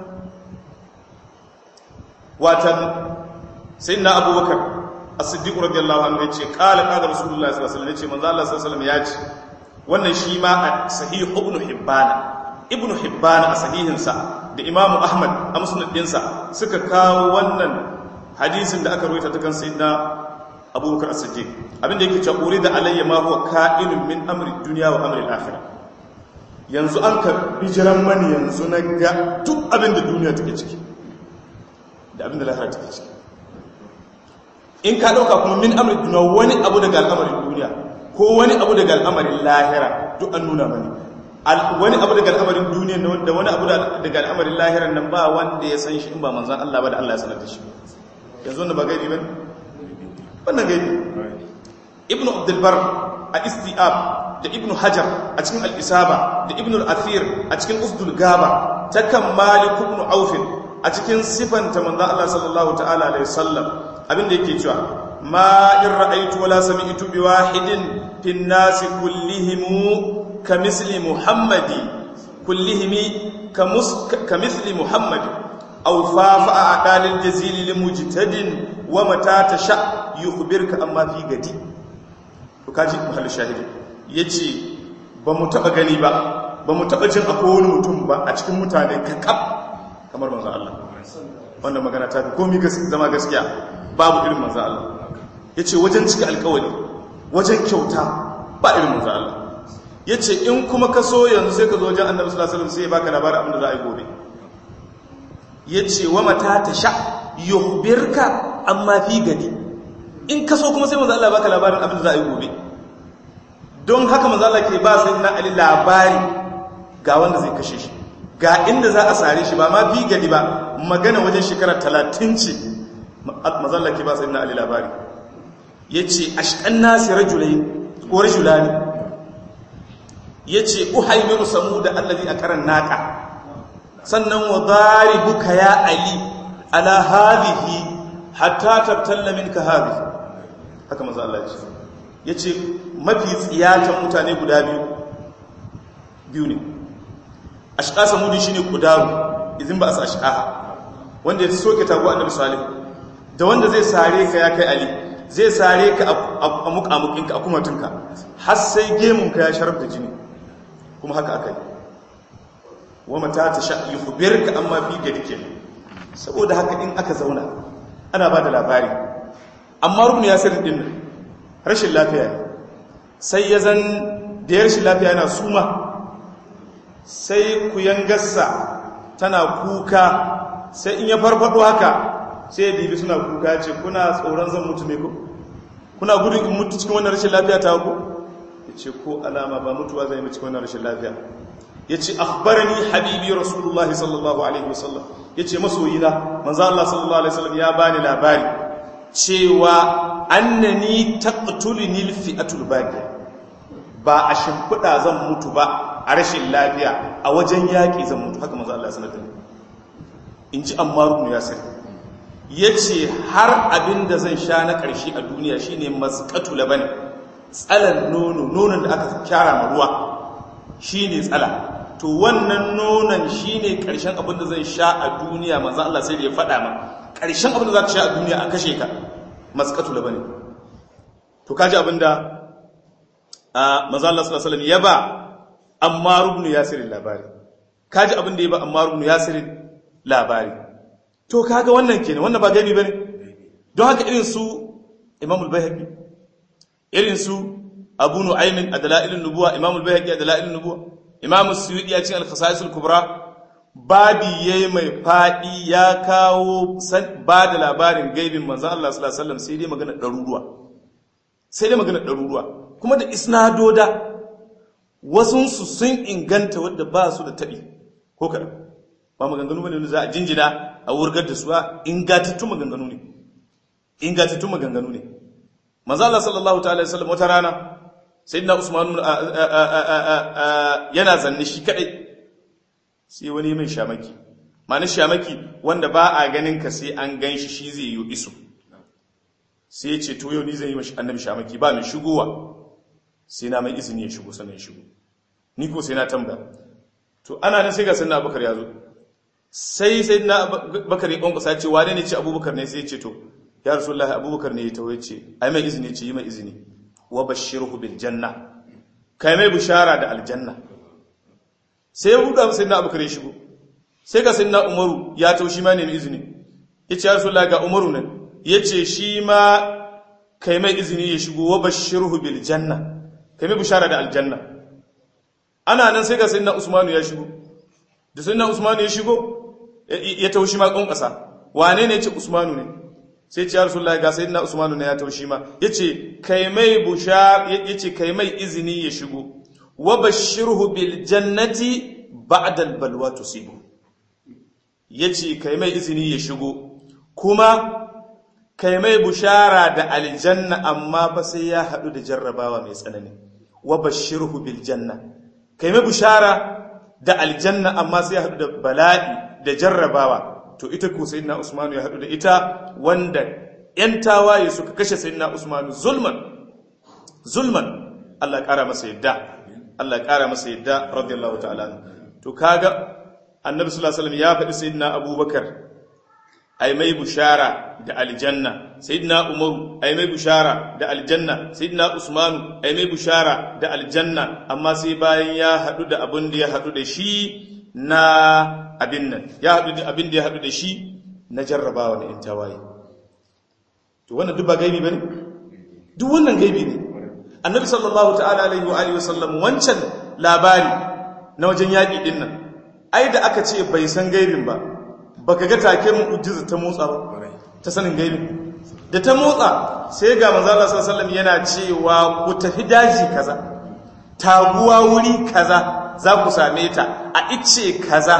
watan sayyidina abubakar as-siddiq radiyallahu anhu yace qala qala rasulullahi sallallahu alaihi wasallam yace manzo Allah sallallahu alaihi wasallam yace wannan shi ma a sahih ibn hibban ibn hibban a sahihinsa da imamu ahmad a musnad dinsa suka kawo wannan hadisin da aka rawaita ta kan sayyidina abubakar as-siddiq abinda yake cewa urida alayya ma huwa ka'inun min amri dunya wa amri al-akhirah yanzu an ka bijiran mani yanzu na ga duk abinda duniya take ciki da abinda lahira take ciki in ka dauka kuma min amri dunya wani abu daga al'amarin duniya ko wani abu daga al'amarin lahira duk an nuna mani wani abu daga al'amarin duniya da wani abu daga al'amarin lahiran nan ba wanda ya san shi in ba manzan Allah ba da Allah ya sanar da shi yanzu wanda ba gaibi ba wannan gaibi ibn abdulbar a isti'ab da ibn hajar a cikin al'isaba da ibn al'afir a cikin usdul gaba ta kan malik ibn aufin a cikin sifanta manzan Allah sallallahu ta'ala alaihi sallam abinda yake cewa ma in ra'aitu wala sami'tu bi wahidin fin nasi kullihimu kamisli muhammadi kullihimi kamisli muhammadi aw fafa a dalil jazili li mujtadin wa mata tasha yukhbirka amma fi gadi to kaji mahallin shahidi yace ba mu taba gani ba ba mu taba jin akwai wani mutum ba a cikin mutane kakab kamar manzo Allah wannan magana ta fi komai zama gaskiya babu irin manzo Allah yace wajen cika alƙawari wajen kyauta ba irin manzo Allah yace in kuma ka so yanzu sai ka zo wajen Annabi sallallahu alaihi wasallam sai ya baka labarin abin da za a yi gobe yace wa mata tasha yukhbirka amma fi gadi in ka so kuma sai manzo Allah baka labarin abin da za a yi gobe don haka manzo Allah ke ba sai na Ali labari ga wanda zai kashe shi ga inda za a sare shi ba ma fi gadi ba magana wajen shekara 30 ce manzo Allah ke ba sai na Ali labari yace ashqan nasi rajulain ko rajulani yace uhaymiru samuda allazi akaran naqa sannan wa daribuka ya ali ala hadhihi hatta tabtalla minka hadhihi haka manzo Allah yace yace mafi tsiyatan mutane guda biyu biyu ne ashqa samudi shine kudaru idan ba a ashqa wanda ya soke tago annabi salih da wanda zai sare ka ya kai ali zai sare ka a mukamukinka a kumatunka har sai gemunka ya sharaf da jini kuma haka aka yi wa mata ta sha yi ka amma fi gadi ke saboda haka in aka zauna ana ba da labari amma rukun ya sirri din rashin lafiya ne sai ya zan da ya rashin lafiya yana suma sai ku yangarsa tana kuka sai in ya farfado haka sai ya dibi suna kuka ce kuna tsoron zan mutu ne ko kuna gudun in mutu cikin wannan rashin lafiya ta ku ya ce ko alama ba mutuwa zai cikin wannan rashin lafiya ya ce akhbarani habibi rasulullah sallallahu alaihi wasallam ya ce masoyina manzo Allah sallallahu alaihi wasallam ya bani labari cewa annani taqtuluni alfi'atul baqi ba a shimfida zan mutu ba a rashin lafiya a wajen yaki zan mutu haka manzo Allah ya sanar da ni in ji ammar ibn yasir ya ce har abin da zan sha na ƙarshe a duniya shi ne maskatu labani tsalan nono nonon da aka kyara ma ruwa shi ne tsala to wannan nonon shi ne ƙarshen abin da zan sha a duniya manzan Allah sai da ya faɗa ma ƙarshen abin da za ka sha a duniya a kashe ka maskatu labani to kaji abin da manzan Allah sallallahu alaihi ya ba amma rubnu yasirin labari kaji abin da ya ba amma rubnu yasirin labari to kaga wannan kenan wannan ba gani bane don haka irin su Imam al-Baihaqi irin su Abu Nu'aym ad-Dalail an-Nubuwa Imam al-Baihaqi ad-Dalail an-Nubuwa Imam as-Suyuti a cikin al-Khasa'is al-Kubra babi yayi mai fadi ya kawo ba da labarin gaibin manzon Allah sallallahu alaihi wasallam sai dai magana daruruwa sai dai magana daruruwa kuma da isnadoda wasun su sun inganta wanda ba su da tabi ko kada ba maganganu bane za a jinjina a wurgar da su ba ingantattun maganganu ne ingantattun maganganu ne manzo Allah sallallahu ta'ala alaihi wasallam wata rana sayyidina Usman yana zanne shi kadai sai wani mai shamaki ma'ana shamaki wanda ba a ganin ka sai an gan shi shi zai yi iso sai ya ce to yau ni zai yi mashi annabi shamaki ba mai shigowa sai na mai izini ya shigo sannan ya shigo ni ko sai na tambaya to ana nan sai ga sannan abubakar ya zo sai sai na bakar ya kwankwasa ce wane ne ce abubakar ne sai ya ce to ya rasulullahi abubakar ne ya tawo ya ce ai mai izini ce yi mai izini wa bashirhu bil janna kai mai bishara da aljanna sai ya buɗa sai na abubakar ya shigo sai ga sai na umaru ya tawo shi ma ne mai izini ya ce ya rasulullahi ga umaru nan ya ce shi ma kai mai izini ya shigo wa bashirhu bil janna kai mai bishara da aljanna ana nan sai ga sai na usmanu ya shigo da sai na usmanu ya shigo ya taushi ma ƙun ƙasa wane ne ce usmanu ne sai ce ya rasulullahi ga sai na usmanu ne ya taushi ma ya ce kai mai busha ya ce kai mai izini ya shigo wa bashirhu bil jannati ba'da al balwa tusibu ya ce kai mai izini ya shigo kuma kai mai bushara da aljanna amma ba sai ya haɗu da jarrabawa mai tsanani wa bashirhu bil janna kai mai bushara da aljanna amma sai ya haɗu da bala'i da jarrabawa to ita ko sayyidina usmanu ya haɗu da ita wanda ‘yan tawaye suka kashe sayyidina usmanu zulman zulman Allah ya ƙara masa yadda Allah ya ƙara masa yadda radiyallahu ta'ala to kaga annabi sallallahu alaihi wasallam ya faɗi sayyidina abubakar ai mai bushara da aljanna sayyidina umaru ai mai bushara da aljanna sayyidina usmanu ai mai bushara da aljanna amma sai bayan ya haɗu da abin da ya haɗu da shi na abin nan ya haɗu da abin da ya haɗu da shi na jarrabawa na intawaye to wannan duk ba gaibi bane duk wannan gaibi ne annabi sallallahu ta'ala alaihi wa alihi wasallam wancan labari na wajen yaƙi din nan ai da aka ce bai san gaibin ba baka ga take mu'jiza ta motsa ba ta sanin gaibin da ta motsa sai ga manzo Allah sallallahu alaihi wasallam yana cewa ku tafi daji kaza taguwa wuri kaza za ku same ta a ice kaza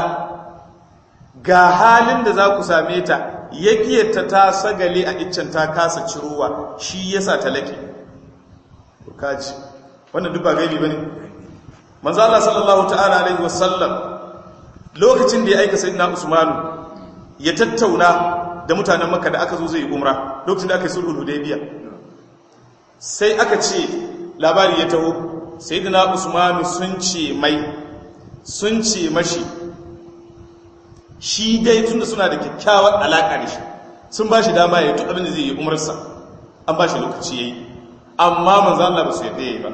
ga halin da za ku same ta yakiyarta ta sagale a iccen ta kasa cirowa shi yasa ta lake kaji wannan duk ba gaibi bane manzo Allah sallallahu ta'ala alaihi wasallam lokacin da ya aika sayyidina Usmanu ya tattauna da mutanen Makka da aka zo zai umra lokacin da aka yi sulhul hudaybiya sai aka ce labari ya taho sayyidina Usmanu sun ce mai sun ce mashi shi dai tunda suna da kyakkyawar alaƙa da shi sun ba shi dama ya yi abin da zai yi umarsa an ba shi lokaci ya yi amma manzan Allah ba su yadda ya yi ba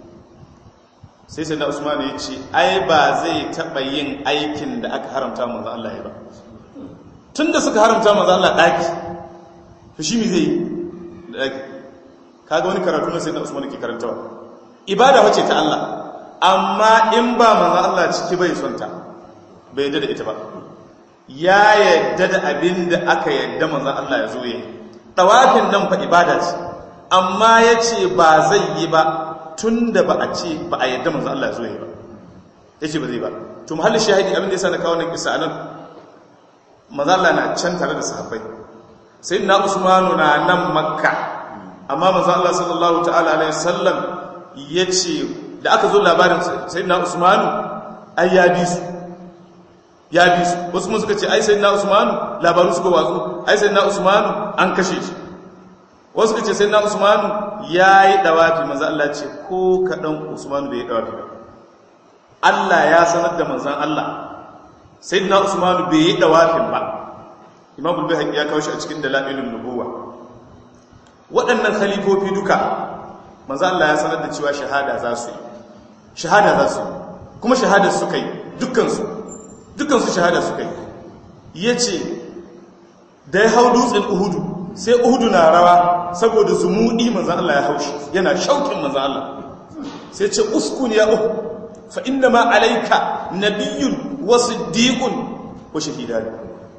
sai sai na usmanu ya ce ai ba zai taɓa yin aikin da aka haramta manzan Allah ya ba tun da suka haramta manzan Allah ɗaki to shi mi zai yi da ɗaki kaga wani karatu na sai na usmanu ke karantawa ibada wace ta Allah amma in ba manzan Allah ciki bai son ta bai yadda da ita ba ya yadda da abin da aka yadda manzan Allah ya zo yi ɗawafin nan fa ibada ce amma ya ce ba zai yi ba tun da ba a ce ba a yadda manzan Allah ya zo yi ba ya ce ba zai ba to muhalli shahidi abin da ya sa na kawo nan kisa nan manzan Allah na can tare da sahabbai sai na usmanu na nan makka amma manzan Allah sallallahu ta'ala alaihi sallam ya ce da aka zo labarin sai na usmanu ai ya bi su ya bi su wasu mun suka ce ai sai na usmanu labaru suka watsu ai sai na usmanu an kashe shi wasu suka ce sai na usmanu ya yi dawafi manzan Allah ce ko kaɗan usmanu bai yi dawafi ba Allah ya sanar da manzan Allah sai na usmanu bai yi dawafin ba imam bulbai ya kawo shi a cikin dalilin nubuwa waɗannan khalifofi duka manzan Allah ya sanar da cewa shahada za su yi shahada za su yi kuma shahada suka yi dukkansu dukansu shahada suka yi ya ce da ya hau dutsen uhudu sai uhudu na rawa saboda zumuɗi manzan Allah ya haushi yana shaukin manzan Allah sai ce uskun ya uhu fa inda ma alaika nabiyun wasu diƙun wa shahidani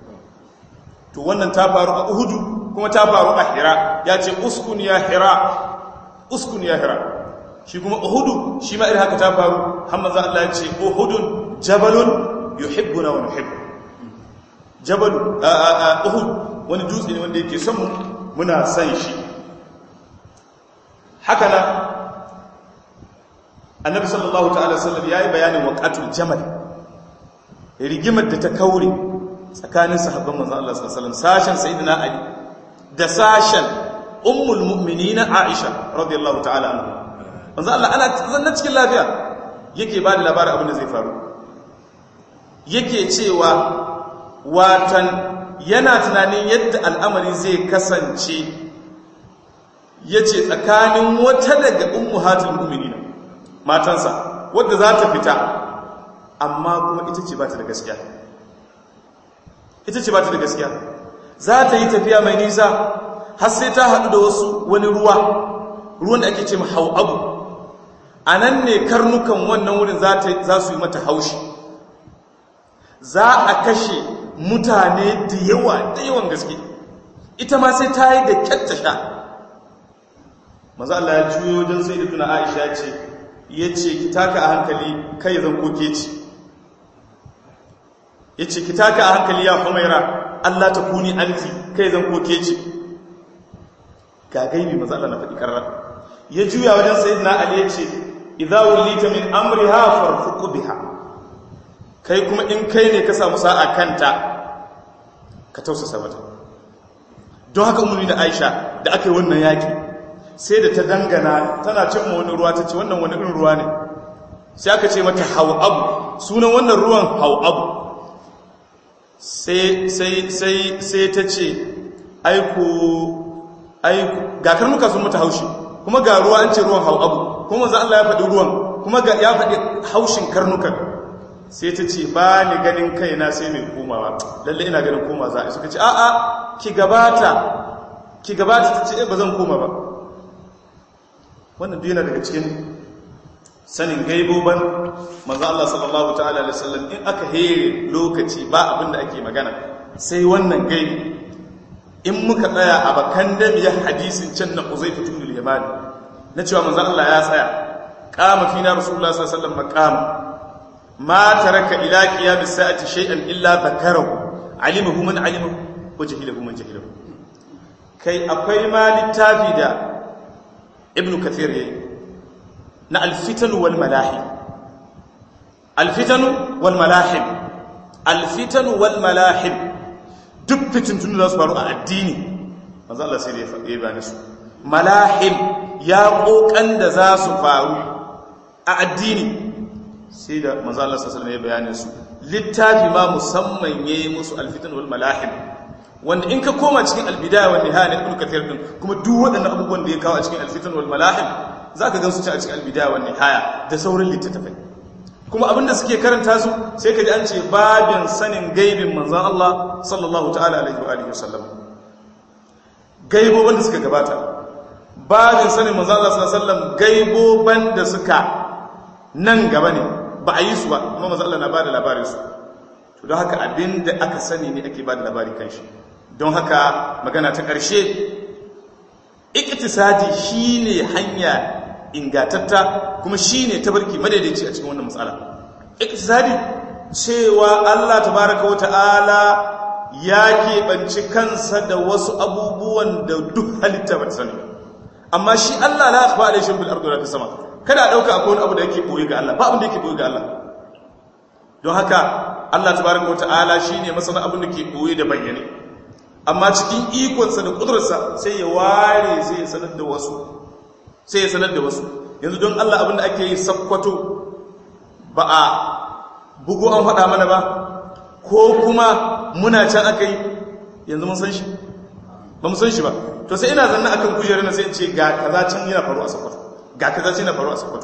to wannan ta faru a uhudu kuma ta faru a hira ya ce uskun ya hira uskun ya hira shi kuma uhudu shi ma irin haka ta faru hamza Allah ya ce uhudun jabalun yuhibbuna wa nuhibbu jabal uhud wani dutse ne wanda yake son mu muna san shi haka na annabi sallallahu ta'ala sallam yayi bayanin waqatul jamal rigimar da ta kaure tsakanin sahabban manzon Allah sallallahu alaihi wasallam sashen sayyidina Ali da sashen ummul mu'minina Aisha radiyallahu ta'ala anha manzon Allah ana zanna cikin lafiya yake ba da labarin abin da zai faru yake cewa watan yana tunanin yadda al'amari zai kasance yace tsakanin wata daga ummuhatul mu'minina matansa wadda za ta fita amma kuma ita ce ba ta da gaskiya ita ce ba ta da gaskiya za ta yi tafiya mai nisa har sai ta haɗu da wasu wani ruwa ruwan da ake ce hau abu a nan ne karnukan wannan wurin za su yi mata haushi za a kashe mutane da yawa da yawan gaske ita ma sai ta yi da kyatta sha maza Allah ya juyo wajen sai da tuna aisha ce ya ce ki taka a hankali kai zan koke ci ya ce ki taka a hankali ya humaira Allah ta kuni anti kai zan koke ci ga gaibi maza Allah na faɗi ƙarar ya juya wajen sai na ali ya ce idza wulita min amriha farfuqu biha kai kuma in kai ne ka samu sa'a kanta ka tausasa mata don haka umarni da Aisha da aka yi wannan yaki sai da ta dangana tana cin wani ruwa ta ce wannan wani irin ruwa ne sai aka ce mata abu sunan wannan ruwan abu sai ta ce aiku aiku ga karnuka sun mata haushi kuma ga ruwa an ce ruwan abu kuma za Allah ya faɗi ruwan kuma ya faɗi haushin karnukan sai ta ce ba ni ganin kaina sai mai komawa lalle ina ganin koma za a suka ce a'a ki gabata ki gabata ta ce ba zan koma ba wannan duk yana daga cikin sanin gaiboban manzo Allah sallallahu ta'ala alaihi wasallam in aka here lokaci ba abin da ake magana sai wannan gaibi in muka tsaya a bakan damiyar hadisin can na Uzaifa ibn al-Yamani na cewa manzo Allah ya tsaya qama fina rasulullah sallallahu alaihi wasallam maqama ma taraka ila qiyam as-sa'ati shay'an illa dhakarahu alimahu man alimahu wa jahilahu man jahilahu kai akwai ma littafi da ibn kathir yayi na alfitanu wal malahim alfitanu wal malahim alfitanu wal malahim duk fitintunu da su faru a addini manzo Allah sai da ya faɗe ba su malahim ya kokan da za su faru a addini sai da manzo Allah sallallahu alaihi wasallam ya bayanin su littafi ma musamman yayi musu alfitanu wal malahim wanda in ka koma cikin albidaya wa nihaya na ibn kathir din kuma duk waɗannan abubuwan da ya kawo a cikin alfitan wal malahim zaka ga su ci a cikin albidaya wa nihaya da sauran littattafai kuma abinda suke karanta su sai ka ji an ce babin sanin gaibin manzon Allah sallallahu ta'ala alaihi wa alihi wasallam gaiboban da suka gabata babin sanin manzon Allah sallallahu alaihi wasallam gaiboban da suka nan gaba ne ba a yi su ba amma manzon Allah na bada labarin su to don haka abinda aka sani ne ake bada labari kan shi don haka magana ta ƙarshe iktisadi shine hanya ingatatta kuma shine tabarki madaidaici a cikin wannan matsala iktisadi cewa Allah tabaraka wa ta'ala ya keɓanci kansa da wasu abubuwan da duk halitta ba ta sani amma shi Allah la tafa alaihi shimfil ardu la sama kada a dauka akwai wani abu da yake boye ga Allah ba abin da yake boye ga Allah don haka Allah tabaraka wa ta'ala shine masana abin da ke boye da bayyane amma cikin ikonsa da kudurarsa sai ya ware sai ya sanar da wasu sai ya sanar da wasu yanzu don Allah abinda ake yi sakkwato ba a bugu an faɗa mana ba ko kuma muna can aka yi yanzu mun san shi ba mu san shi ba to sai ina zanna akan kujerar na sai in ce ga kaza can yana faru a sakkwato ga kaza can yana faru a sakkwato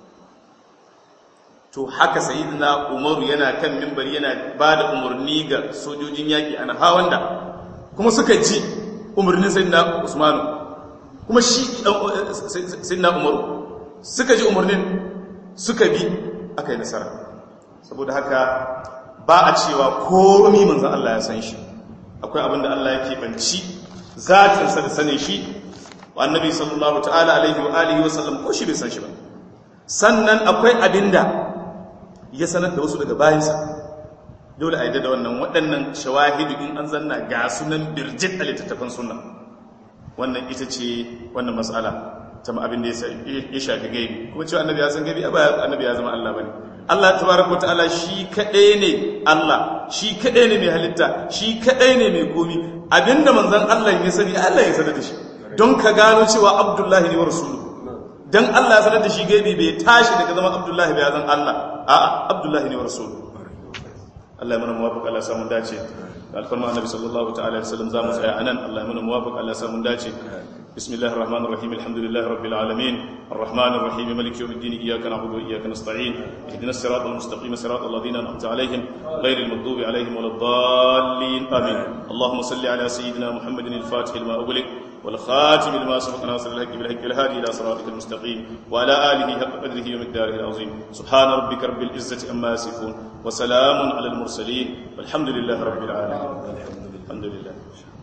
to haka sayyidina umaru yana kan mimbari yana ba da umarni ga sojojin yaƙi ana hawan da kuma suka ji umarnin sayyidina usmanu kuma shi sayyidina umaru suka ji umarnin suka bi aka yi nasara saboda haka ba a cewa komi manzan Allah ya san shi akwai abin da Allah ya keɓanci zatinsa da sanin shi wa annabi sallallahu ta'ala alaihi wa alihi wa sallam ko shi bai san shi ba sannan akwai abin da ya sanar da wasu daga bayansa dole a yi da wannan waɗannan shawahidu in an zanna ga sunan birjit a littattafan sunna wannan ita ce wannan matsala ta abin da ya shafi gaibi kuma cewa annabi ya san gaibi ba annabi ya zama Allah bane Allah tabaraka ta'ala shi kadai ne Allah shi kadai ne mai halitta shi kadai ne mai komi abinda manzon Allah ya sani Allah ya sanar da shi don ka gano cewa Abdullahi ne wa rasuluhu dan Allah ya sanar da shi gaibi bai tashi daga zama Abdullahi bai zan Allah a'a Abdullahi ne wa rasuluhu Allah ya mana muwafiq Allah ya samu dace da alfarma annabi sallallahu ta'ala alaihi wasallam zamu tsaya anan Allah ya mana muwafiq Allah ya samu dace بسم الله الرحمن الرحيم الحمد لله رب العالمين الرحمن الرحيم مالك يوم الدين إياك نعبد وإياك نستعين اهدنا الصراط المستقيم صراط الذين أنعمت عليهم غير المغضوب عليهم ولا الضالين آمين اللهم صل على سيدنا محمد الفاتح لما أغلق والخاتم لما سبق ناصر الحق بالحق الهادي إلى صراطك المستقيم وعلى آله حق قدره ومقداره العظيم سبحان ربك رب العزة أما يصفون وسلام على المرسلين والحمد لله رب العالمين الحمد لله